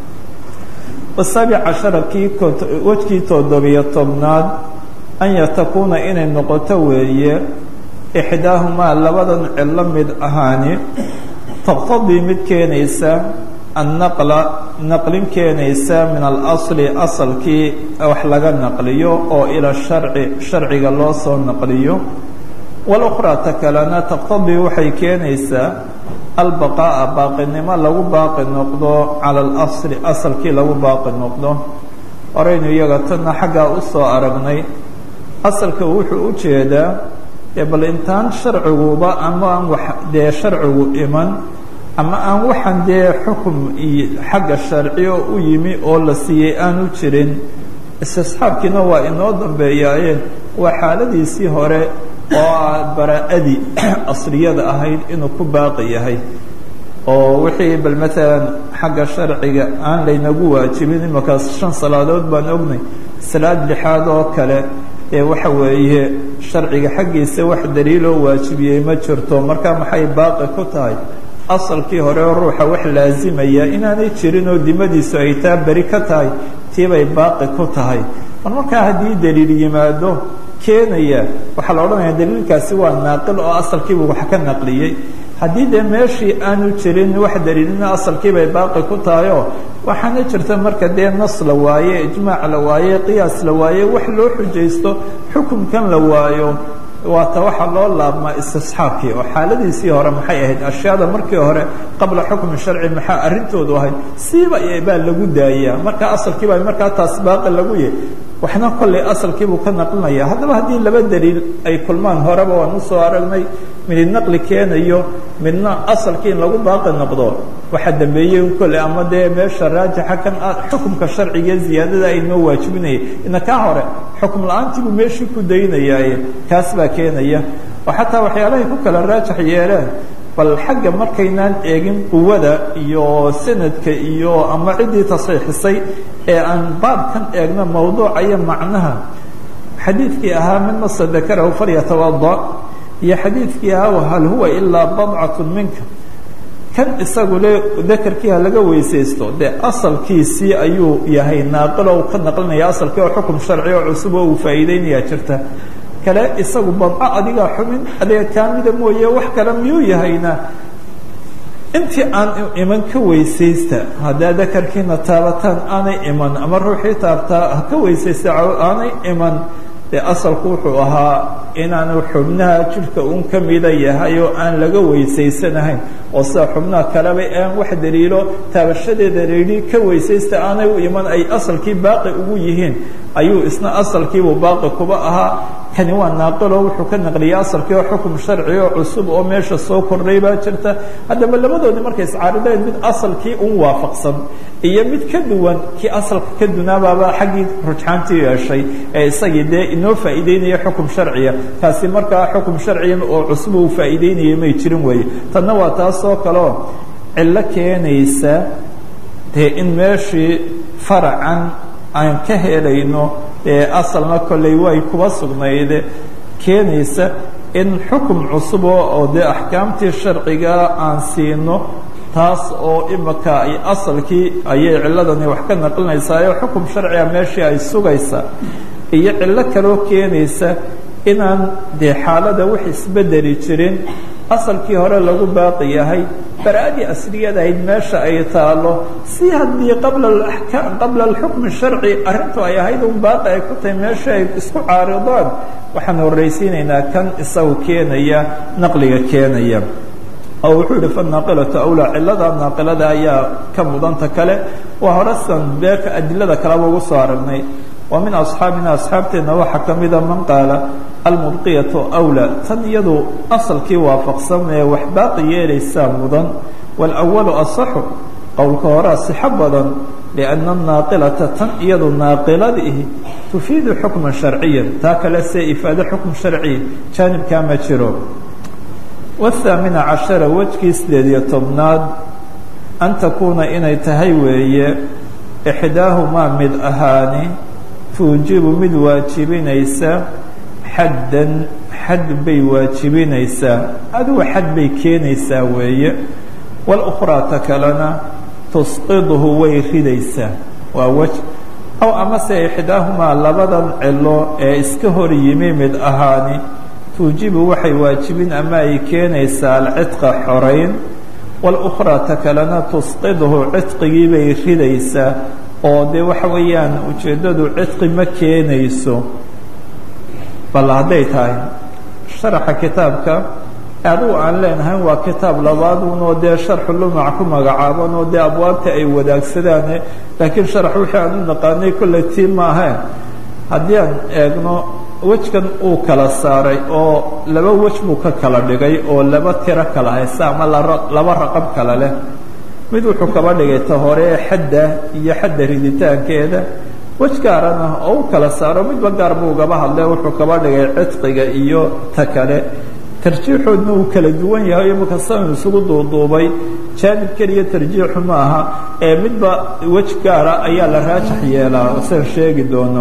wasaabic cashara kii wejkii toddobiyo tobnaad an yatakuuna inay noqoto weeye ixdaahumaa labadan cillo mid ahaani taqtadii mid keenaysa annaqla naqlin keenaysa min alasli asalkii wax laga naqliyo oo ila sharci sharciga loo soo naqliyo walukhraa ta kalena taqtadii waxay keenaysaa albaqaa'a baaqinimo lagu baaqi noqdo cala alasli asalkii lagu baaqi noqdo horaynu iyaga tana xaggaa u soo aragnay asalka wuxuu u jeedaa dee bal intaan sharciguba ama aan wax dee sharcigu iman ama aan waxaan dee xukum iyo xagga sharciyo u yimi oo la siiyey aanu jirin istisxaabkiina waa inoo dambeeyaaye waa xaaladiisii hore oo bara-adii asliyada ahayd inuu ku baaqi yahay oo wixii bal maalan xagga sharciga aan laynagu waajibin imakaas shan salaadood baan ognay salaad lixaad oo kale ee waxa weeye sharciga xaggiisa wax daliiloo waajibiyey ma jirto marka maxay baaqi ku tahay asalkii hore oo ruuxa wax laazimaya inaanay jirin oo dimadiisu ay taa beri ka tahay tiibay baaqi ku tahay mar markaa haddii daliil yimaado keenaya waxaa la odhanaya daliilkaasi waa naaqil oo asalkiibuu wax ka naqliyey haddii dee meeshii aanu jirin wax daliilina asalkiibay baaqi ku tahayoo waxaana jirta marka dee nas la waaye ijmaac la waaye qiyaas la waaye wax loo xujaysto xukunkan la waayo waata waxaa loo laabmaa istisxaabkii oo xaaladiisii hore maxay ahayd ashyaada markii hore qabla xukmi sharci maxaa arrintoodu ahayd siiba baa lagu daayaa marka asalkii baa markaa taas baaqi lagu yahy waxna kollay asalkiibuu ka naqlinaya haddaba haddii laba daliil ay kulmaan horeba waan usoo aragnay midi naqli keenayo midna asalkii in lagu baaqi noqdo waxaa dambeeyey kolley ama dee meesha raajixa kan xukumka sharciga ziyaadada ay noo waajibinaya ina kaa hore xukum la-aantiibuu meeshii ku daynayaaye kaas baa keenaya oo xataa waxyaalahay ku kala raajix yeeleen bal xagga markaynaan eegin quwada iyo sanadka iyo ama ciddii tasxiixisay ee aan baabkan eegno mawduuca iyo macnaha xadiidkii ahaa min masa dakarahu falyatawada iyo xadiidkii ahaa hal huwa ilaa badcat minka kan isagu le dakarkiiha laga weysaysto dee asalkiisii ayuu yahay naaqilo u ka naqlinaya asalkii oo xukum sharci oo cusub oo uu faa'iideynaya jirta kale isagu badco adigaa xumin adiga kaamida mooye wax kale miyuu yahayna intii aan iman ka weysaysta haddaa dakarkiina taabataan aanay iman ama ruuxii taabtaa ha ka weysaysta aanay iman dee asalku wuxuu ahaa inaanu xubnaha jidhka un ka mida yahay oo aan laga weysaysanahayn oo sida xubnaha kaleba aan wax daliilo taabashadeeda layihi ka weysaysta aanay u iman ay asalkii baaqi ugu yihiin ayuu isna asalkiibuu baaqi kuba ahaa kani waa naaqilo wuxuu ka naqliyay asalkii oo xukum sharci oo cusub oo meesha soo kordhay baa jirta haddaba labadoodii markay iscaarideen mid asalkii un waafaqsan iyo mid ka duwan kii asalka ka dunaabaaba xaggii rujxaantii yeeshay ee isagii dee inoo faa'iideynaya xukum sharciya kaasi markaa xukum sharciya oo cusub uu faa'iideynayay may jirin weeye tanna waa taasoo kaleo cillo keenaysa dee in meeshii faracan aan ka helayno ee asalna kolley way kuba sugnayde keenaysa in xukum cusub oo dee axkaamtii sharciga aan siino taas oo imika ay asalkii ayay ciladani wax ka naqlinaysaa oo xukum sharciga meeshii ay sugaysa iyo cillo kaloo keenaysa inaan dee xaalada wax isbedeli jirin asalkii hore lagu baaqi yahay bara-adii asliyada ahayd meesha ay taalo si haddii qabla qabla alxukmi sharci arrintu ay ahayd un baaqi ay ku tahay meesha ay isku caaridaan waxaan horraysiinaynaa kan isagu keenaya naqliga keenaya oo wuxuu yihi fanaaqilatu awlaa cilada naaqilada ayaa ka mudanta kale waa horesan beeka adilada kaleba ugu soo aragnay wa min asxaabina asxaabteenna waxaa ka mida man qaala almubqiyatu awlaa tan iyadu asalkii waafaqsan ee wax baaqi yeelaysaa mudan walawalu asaxu qowlka horea sixo badan lianna anaaqilata tan iyadu naaqiladiihi tufiidu xukman sharciyan taa kale see ifaado xukm sharciya jaanibkaa ma jiro wthaamina cashara wejkii sideed iyo tobnaad an takuuna inay tahay weeye ixdaahumaa mid ahaani tuujibu mid waajibinaysa xaddan xad bay waajibinaysaa adugu xad bay keenaysaa weeye walukhraa ta kalena tusqidhu way ridaysaa waa wej aw amase ixdaahumaa labadan cilo ee iska hor yimi mid ahaani tuujibu waxay waajibin ama ay keenaysaa alcidqa xorayn walukhraa ta kalena tusqidhu cidqigii bay ridaysaa oo dee waxa weeyaan ujeeddadu cidqi ma keenayso bal hadday tahay sharaxa kitaabka adigu aan leenahay waa kitaab labaadun oo dee sharxu lumac ku magacaaban oo dee abwaabta ay wadaagsadaan laakiin sharax wixii aan u naqaanay kolley tii maahayn haddii aan eegno wejkan uu kala saaray oo laba wej buu ka kala dhigay oo laba tiro kala haysta ama laba raqab kala leh mid wuxuu kaba dhigay ta hore xadda iyo xadda riditaankeeda wej gaarana oo u kala saaro midba gaar buu ugaba hadle wuxuu kaba dhigay cidqiga iyo ta kale tarjiixoodna uu kala duwan yahay imaka san isugu duuduubay jaanib keliya tarjiixu ma aha ee midba wej gaara ayaa la raajax yeelaa san sheegi doono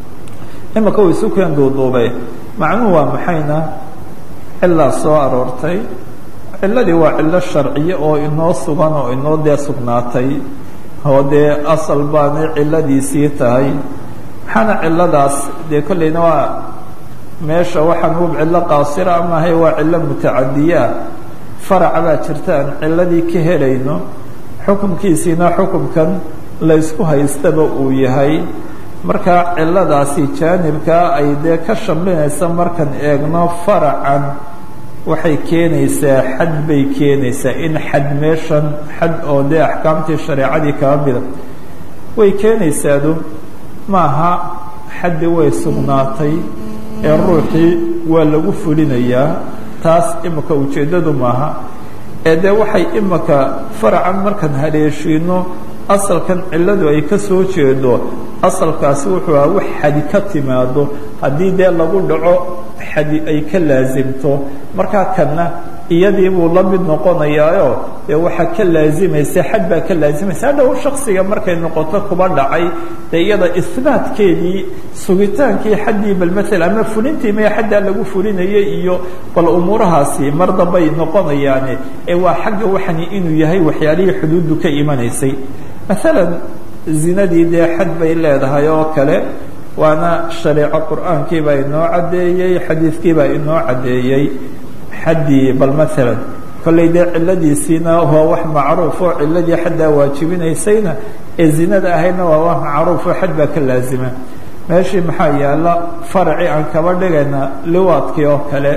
imaka uu isu keen duuduubay macnuhu waa maxayna cilaa soo aroortay ciladii waa cilo sharciye oo inoo sugan oo inoo dee sugnaatay oo dee asal baanay ciladiisii tahay maxaana ciladaas dee kollayna waa meesha waxaan hub cillo qaasira amahay waa cillo mutacadiyaa farac baa jirta aan ciladii ka helayno xukunkiisiina xukunkan laysku haystaba uu yahay marka ciladaasi jaanibkaa ay dee ka shamlinaysa markaan eegno faracan waxay keenaysaa xad bay keenaysaa in xad meeshan xad oo dee axkaamtii shareecadii kaba mida way keenaysaadu maaha xaddi way sugnaatay ee ruuxii waa lagu fulinayaa taas imika ujeeddadu maaha ee dee waxay imika faracan markaan haleeshiino asalkan cilladu ay ka soo jeedo asalkaasi wuxuu aha wax xadi ka timaado haddii dee lagu dhaco xadi ay ka laasimto markaa kanna iyadii buu la mid noqonayaayo dee waxaa ka laazimaysa xad baa ka laazimaysa hadhow shaksiga markay noqoto kuba dhacay dee iyada isbaatkeedii sugitaankii xaddii bal maala ama fulintii maya xaddaa lagu fulinayay iyo bal umuurahaasi mar dambay noqonayaane ee waa xagga waxani inuu yahay waxyaalihii xuduuddu ka imanaysay maalan zinadii dee xad bay leedahay oo kale waana shareeco qur'aankii baa inoo caddeeyey xadiidkii baa inoo caddeeyey xaddii bal maalan kollay dee ciladiisiina waa wax macruuf oo ciladii xaddaa waajibinaysayna ee zinada ahaydna waa wax macruuf oo xad baa ka laazima meeshii maxaa yaala faraci aan kaba dhigayna liwaadkii oo kale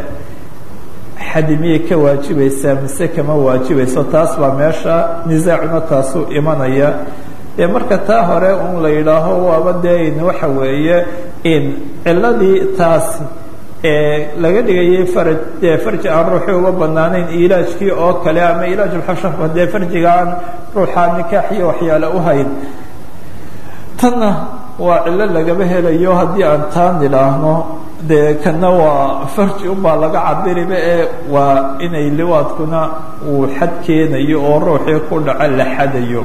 xadi miyay ka waajibaysaa mise kama waajibayso taas baa meesha nisaacuna taasuu imanaya dee marka taa hore un la yidhaaho waaba dee in waxa weeye in ciladii taas laga dhigayay faraj dee farji aan ruuxii uga banaanayn ilaajkii oo kale ama ilaajulxashafka dee farjiga aan ruuxaa nikaax iyo waxyaale u hayn tanna waa cilo lagaba helayo haddii aan taa nidhaahno dee kana waa farji unbaa laga cabiriba ee waa inay liwaadkuna uu xad keenayo oo ruuxii ku dhaco la xadayo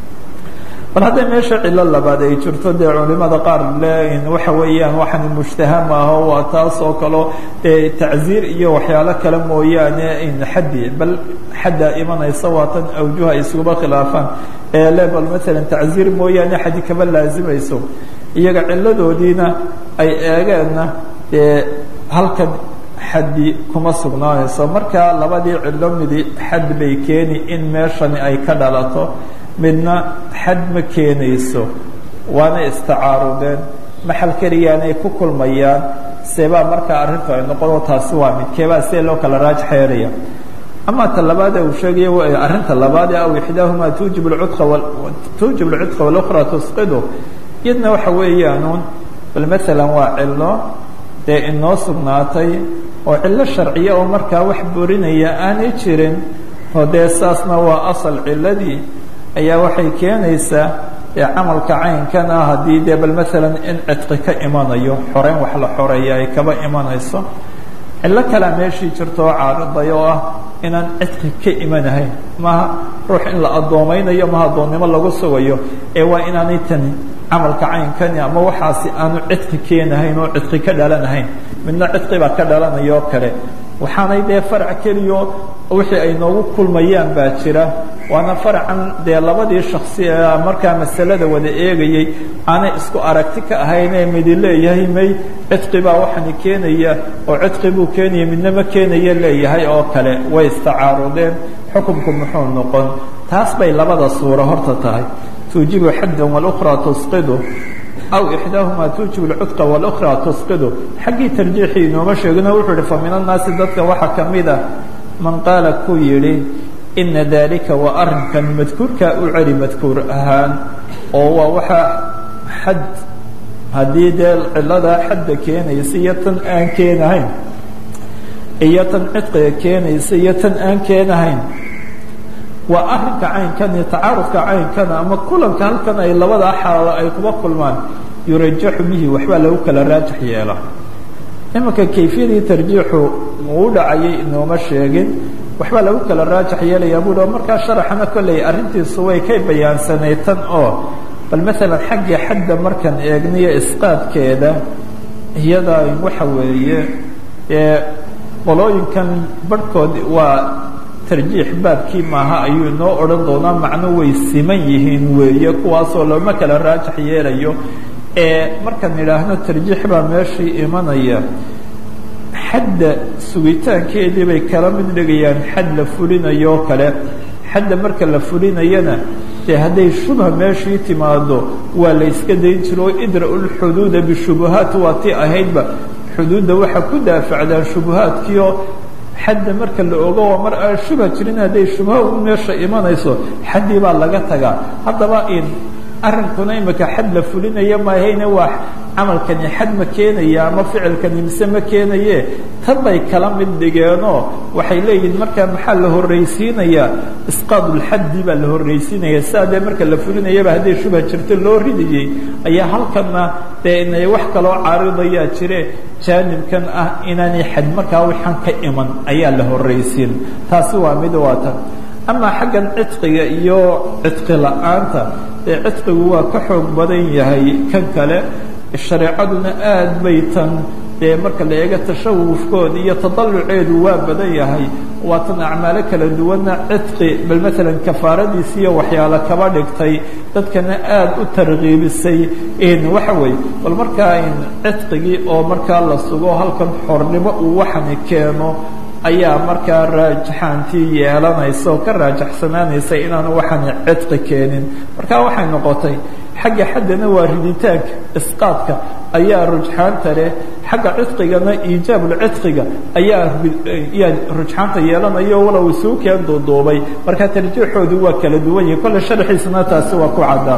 bal hadday meesha cilo labaad ay jirto dee culimada qaar le waxa weeyaan waxaan mushtaha maaho waa taas oo kaleo dee tacziir iyo waxyaalo kale mooyaane in xaddi bal xaddaa imanaysa waa tan awjuha ay iskuba khilaafaan ee le bal maalan tacziir mooyaane xaddi kama laazimayso iyaga ciladoodiina ay eegeenna dee halkan xaddi kuma sugnaanayso marka labadii cilo midi xad bay keeni in meeshani ay ka dhalato midna xad ma keenayso waana istacaarudeen maxal keliyaanay ku kulmayaan seebaa markaa arrintu ay noqono taasi waa mid keebaa see loo kala raajix yeelaya ama ta labaad uu sheegaya arrinta labaad aw ixdaahumaa tuujib lcudqa tuujib lcudqa walukhra tusqidu iyadna waxa weeyaanuun bal maalan waa cilo dee inoo sugnaatay oo cilo sharciya oo markaa wax burinaya aanay jirin oo dee saasna waa asal ciladii ayaa waxay keenaysaa dee camalka caynkan ah haddii dee bal maalan in cidqi ka imanayo xoreyn wax la xoreeya ay kaba imanayso cillo kalea meeshii jirto oo caariday oo ah inaan cidqi ka imanahayn maaha ruux in la addoomaynayo maha addoonnimo lagu sugayo ee waa inaanay tani camalka caynkani ama waxaasi aanu cidqi keenahayn oo cidqi ka dhalanahayn midna cidqi baa ka dhalanaya oo kale waxaanay dee farac keliyo wixii ay noogu kulmayaan baa jira waana faracan dee labadii shaksi ee markaa masalada wada eegayey aanay isku aragti ka ahaynee midi leeyahay may cidqi baa waxani keenaya oo cidqi buu keenaya midna ma keenaya leeyahay oo kale way istacaarudeen xukunku muxuu noqon taas bay labada suuro horta tahay tuujibu xaddan walukhraa tusqidu aw ixdaahumaa tuujib lcudqa walukhraa tusqidu xaggii tarjiixii inooma sheegino wuxuu ihi fa min annaasi dadka waxaa ka mid a man qaala ku yidhi ina daalika waa arrinkan madkuurkaa u celi madkuur ahaan oo waa waxaa xad haddii dee ciladaa xadda keenaysa iyo tan aan keenahayn iyo tan cidqiga keenaysa iyo tan aan keenahayn waa arrinka caynkani tacaarudka caynkana ama kulanka halkan ay labadaa xaalo ay kuba kulmaan yurajaxu bihi waxbaa lagu kala raajax yeela imanka kayfiyadii tarjiixu uu dhacayay inooma sheegin waxbaa lagu kala raajax yeelayaa buuhi oo markaa sharaxana kolley arrintiisu way ka bayaansanay tan oo bal maalan xagga xadda markaan eegniyo isqaadkeeda iyada waxa weeye ee qolooyinkan barhkood waa tarjiix baabkii maaha ayuu inoo odhan doonaa macno way siman yihiin weeye kuwaasoo looma kala raajax yeelayo ee markaan idhaahno tarjiix baa meeshii imanaya xadda sugitaankeedii bay kala mid dhigayaan xad la fulinayo oo kale xadda marka la fulinayana dee hadday shubha meeshii timaado waa la yska dayn jiro idra-u lxuduuda bishubuhaat waa tii ahaydba xuduudda waxaa ku daafacdaan shubuhaadkiioo xadda marka la ogo waa mar aan shubha jirin hadday shubha u meesha imanayso xaddii baa laga tagaa haddaba in arrinkuna imika xad la fulinaya maahayne waa camalkani xad ma keenaya ama ficilkani mise ma keenaye tan bay kala mid dhigeenoo waxay leeyihin markaa maxaa la horraysiinayaa isqaadulxaddi baa la horraysiinaya sidaa dee marka la fulinayaba hadday shubha jirto loo ridayey ayaa halkanna dee inay wax kaloo caaridayaa jire jaanibkan ah inaanay xad markaa waxaan ka iman ayaa la horraysiin taasi waa mid waa tan amaa xaggan cidqiga iyo cidqi la-aanta ee cidqigu waa ka xoog badan yahay kan kale shareecaduna aad bay tan dee marka la eego tashawufkooda iyo tadaluceedu waa badan yahay waa tan acmaalo kala duwanna cidqi bal maalan kafaaradiisi iyo waxyaalo kaba dhigtay dadkana aad u tarkiibisay waxa weeye bal markaa cidqigii oo markaa la sugo halkan xornimo uu waxani keeno ayaa markaa raajaxaantii yeelanaysa oo ka raajaxsanaanaysa inaanu waxani cidqi keenin marka waxay noqotay xagga xaddana waa riditaanka isqaadka ayaa rujxaanta leh xagga cidqigana iijaabulcidqiga ayaa yaa rujxaanta yeelanayo walow isuu keen duuduubay marka tarjiixoodu waa kala duwan yihi kolle sharxiisana taasi waa ku caddaan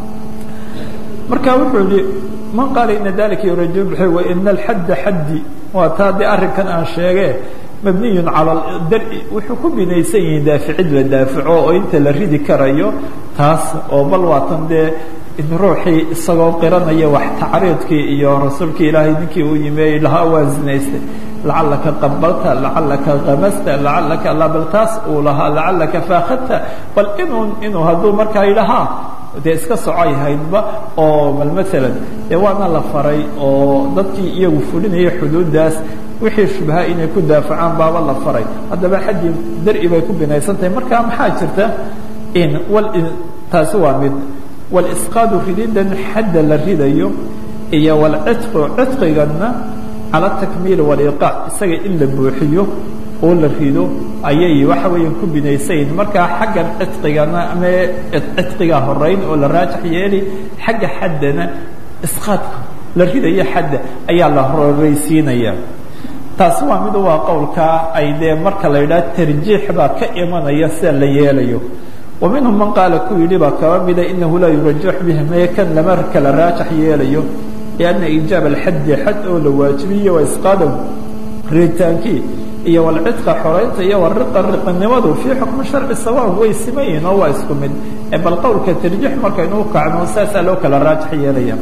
marka wuxuu yihi man qaala ina dalika yuraju bxi wa ina alxadda xaddi waa taa dee arrinkan aan sheege mabniyu calى dari wuxuu ku binaysan yihiin daaficid la daafico oo inta la ridi karayo taas oo bal waatan dee in ruuxii isagoo qiranaya wax tacriidkii iyo rasuulkii ilaahay ninkii uu yimi lahaa waa zinaystay lacalaka qabalta lacalaka kamasta lacalaka labal taas uu lahaa lacalaka faakadta bal inuu inuu hadduu markaa yidhahaa dee iska socay haydba oo bal maalan dee waana la faray oo dadkii iyagu fulinaya xuduuddaas wixii shubha inay ku daafacaan baaba la faray haddaba xaddii dari bay ku binaysan tahay marka maxaa jirta in wal taasi waa mid walisqaadu rididan xadda la ridayo iyo walcidqu cidqiganna cala takmiili waliqaac isaga in la buuxiyo oo la rido ayay waxa weeya ku binaysayn markaa xaggan cidqigana ama cidqiga horeyn oo la raajax yeeli xagga xaddana isqaadka la ridayo xadda ayaa la horeysiinaya taasi waa mid waa qowlkaa ay dee marka la yidhaha tarjiix baa ka imanaya sida la yeelayo wa minhum man qaala ku yidhi baa kaba mida inahu laa yurajax bihi mee kan lama kala raajax yeelayo lianna iijaab alxaddi xad oo la waajibiyo waa isqaadaw riditaankii iyo walcidqa xoraynta iyo wariqa riqinimadu fii xukmi sharci sawaan way siman yihin oo waa isku mid ee bal qowlka tarjiix markaynu u kacno saasaa loo kala raajax yeelaya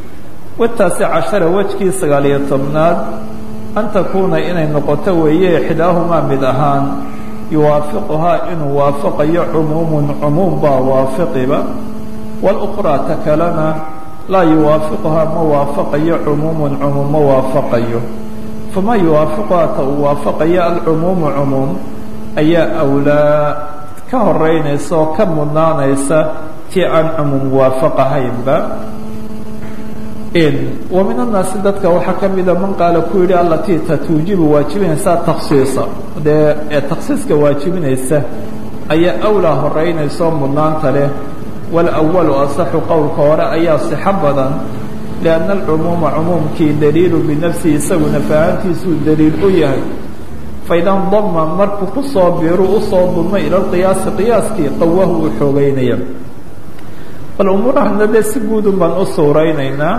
wataasi cashara wejkii sagaaliyo tobnaad an takuuna inay noqoto weeye ixdaahumaa mid ahaan yuwaafiquhaa inuu waafaqayo cumuumun cumuum baa waafiqiba walukhraa ta kalena laa yuwaafiquhaa ma waafaqayo cumuumun cumuum ma waafaqayo famaa yuwaafiquhaa ta uu waafaqayo alcumuumu cumuum ayaa awlaa ka horeynaysa oo ka mudnaanaysa tii aan cumuum waafaqahaynba wa min annaasi dadka waxaa ka mida man qaala ku yidhi allatii ta tuujibu waajibinaysaa taksiisa dee ee taksiiska waajibinaysa ayaa awlaa horeynaysa oo mudnaanta leh walawalu asaxu qowlka hore ayaa sixo badan lianna alcumuuma cumuumkii daliilu binafsihi isaguna fahantiisuu daliil u yahay faida ndama markuu ku soo biiru usoo dulmay ila lqiyaasi qiyaaskii qawahu uu xoogeynaya bal umuurahana dee si guudun baan u suuraynaynaa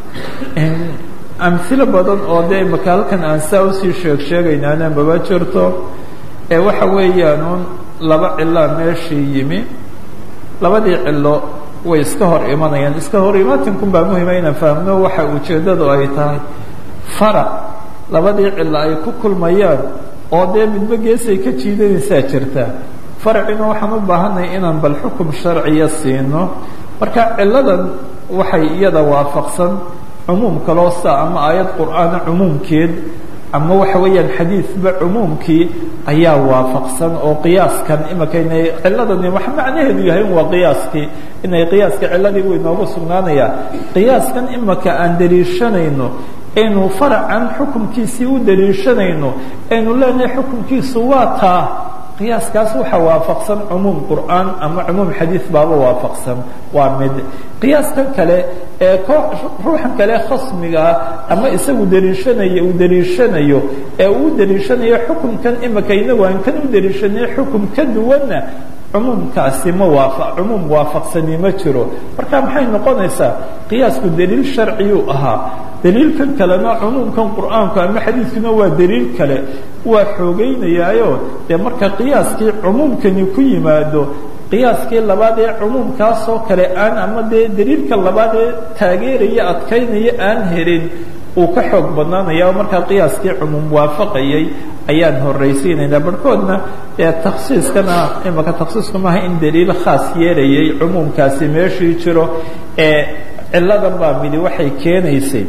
amhilo badan oo dee imaka halkan aan saa usii sheeg sheegaynaana maba jirto ee waxa weeyaanuun laba cilaa meeshii yimi labadii cilo way iska hor imanayaan iska hor imaatinkum baa muhima inaan fahamno waxa ujeeddadu ay tahay farac labadii cilo ay ku kulmayaan oo dee midba geesay ka jiidanaysaa jirta faracina waxaan u baahanay inaan bal xukum sharciya siino marka ciladan waxay iyada waafaqsan cumuum kaloo sa ama aayad qur'aana cumuumkeed ama waxa weeyaan xadiidba cumuumkii ayaa waafaqsan oo qiyaaskan imika inay ciladani wax macnaheedu yahay waa qiyaaskii inay qiyaaska ciladii buu inoogu sugnaanayaa qiyaaskan imika aan daliishanayno aynu faracan xukumkiisii u daliishanayno aynu leenahay xukumkiisu waa taa qiyaaskaas waxaa waafaqsan cumuum qur'aan ama cumuum xadiid baaba waafaqsan waa mid qiyaaskan kale ee ruuxan kale khasmigaa ama isagu daliishanaya uu daliishanayo ee uu daliishanayo xukumkan imika inagu aan kan u daliishanay xukum ka duwanna cumuumkaasi ma waafa cumuum waafaqsani ma jiro marka maxay noqonaysaa qiyaasku daliil sharciyuu ahaa daliilkan kalena cumuumkan qur'aanku ama xadiidkuna waa daliil kale waa xoogeynayaayo dee marka qiyaaskii cumuumkani ku yimaado qiyaaskii labaad ee cumuumkaasoo kale aan ama dee daliilka labaad ee taageeraya adkaynaya aan helin uu ka xoog badnaanaya oo markaa qiyaaskii cumuum waafaqayay ayaan horraysiinaynaa barhkoodna ee takhsiiskana imaka takhsiisku maaha in daliil khaas yeelayay cumuumkaasi meeshii jiro ee ciladan baa midi waxay keenaysay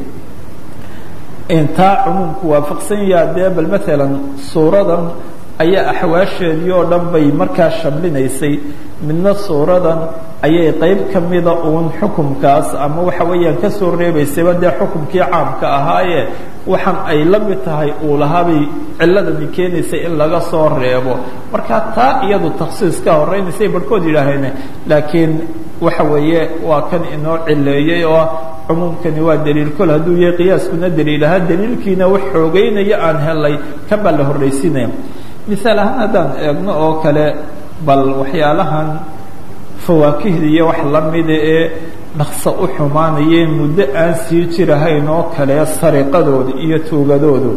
intaa cumuumku waafaqsan yaha dee bal maalan suuradan ayaa axwaasheedii oo dhan bay markaa shamlinaysay midna suuradan ayay qayb ka mida uun xukumkaas ama waxa weeyaan ka soo reebaysayba dee xukumkii caamka ahaaye waxaan ay la mid tahay uu lahaabay ciladani keenaysay in laga soo reebo marka taa iyadu takhsiis ka horeynaysay barhkood yidhaaheen laakiin waxa weeye waa kan inoo cileeyey oo cumuumkani waa daliil kol hadduu yahay qiyaaskuna daliil ahaa daliilkiina wax xoogeynaya aan helay kan baa la horraysinaya misaal ahaan haddaan eegno oo kale bal waxyaalahan fawaakihda iyo wax la mida ee dhaqso u xumaanayeen muddo aan sii jirahayn oo kale sariqadooda iyo tuugadoodu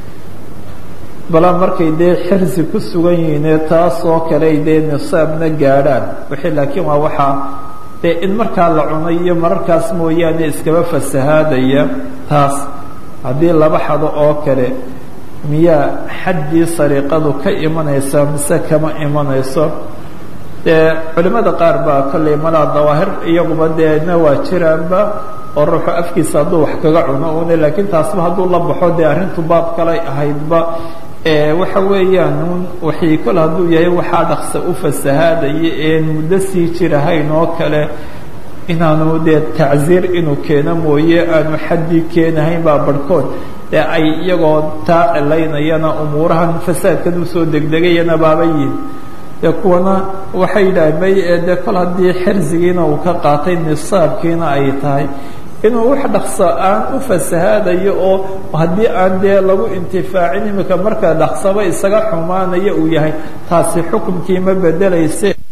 bala markay dee xirsi ku sugan yihiine taas oo kale ay dee nisaabna gaadhaan wixii laakiin waa waxaa dee in markaa la cuno iyo mararkaas mooyaane iskaba fasahaadaya taas haddii laba xado oo kale miyaa xaddii sariiqadu ka imanaysa mise kama imanayso dee culimmada qaar baa kollay malaa dawaahir iyaguba deena waa jiraanba oo ruuxu afkiisa hadduu wax kaga cuno une laakiin taasba hadduu la baxo dee arrintu baab kalay ahaydba waxa weeyaan un waxii kol hadduu yahay waxaa dhaqsa u fasahaadaya een muddo sii jirahayn oo kale inaanu dee tacziir inuu keeno mooye aanu xaddii keenahayn baa barhkood dee ay iyagoo taa cilaynayana umuurahan fasaadkan usoo degdegayana baaba yihin dee kuwana waxay yidhaaheen may dee kol haddii xirsigiina uu ka qaatay nisaabkiina ay tahay inuu wax dhaqso aan u fasahaadayo oo haddii aan dee lagu intifaacin imika marka dhaqsaba isaga xumaanaya uu yahay taasi xukumkii ma bedelayse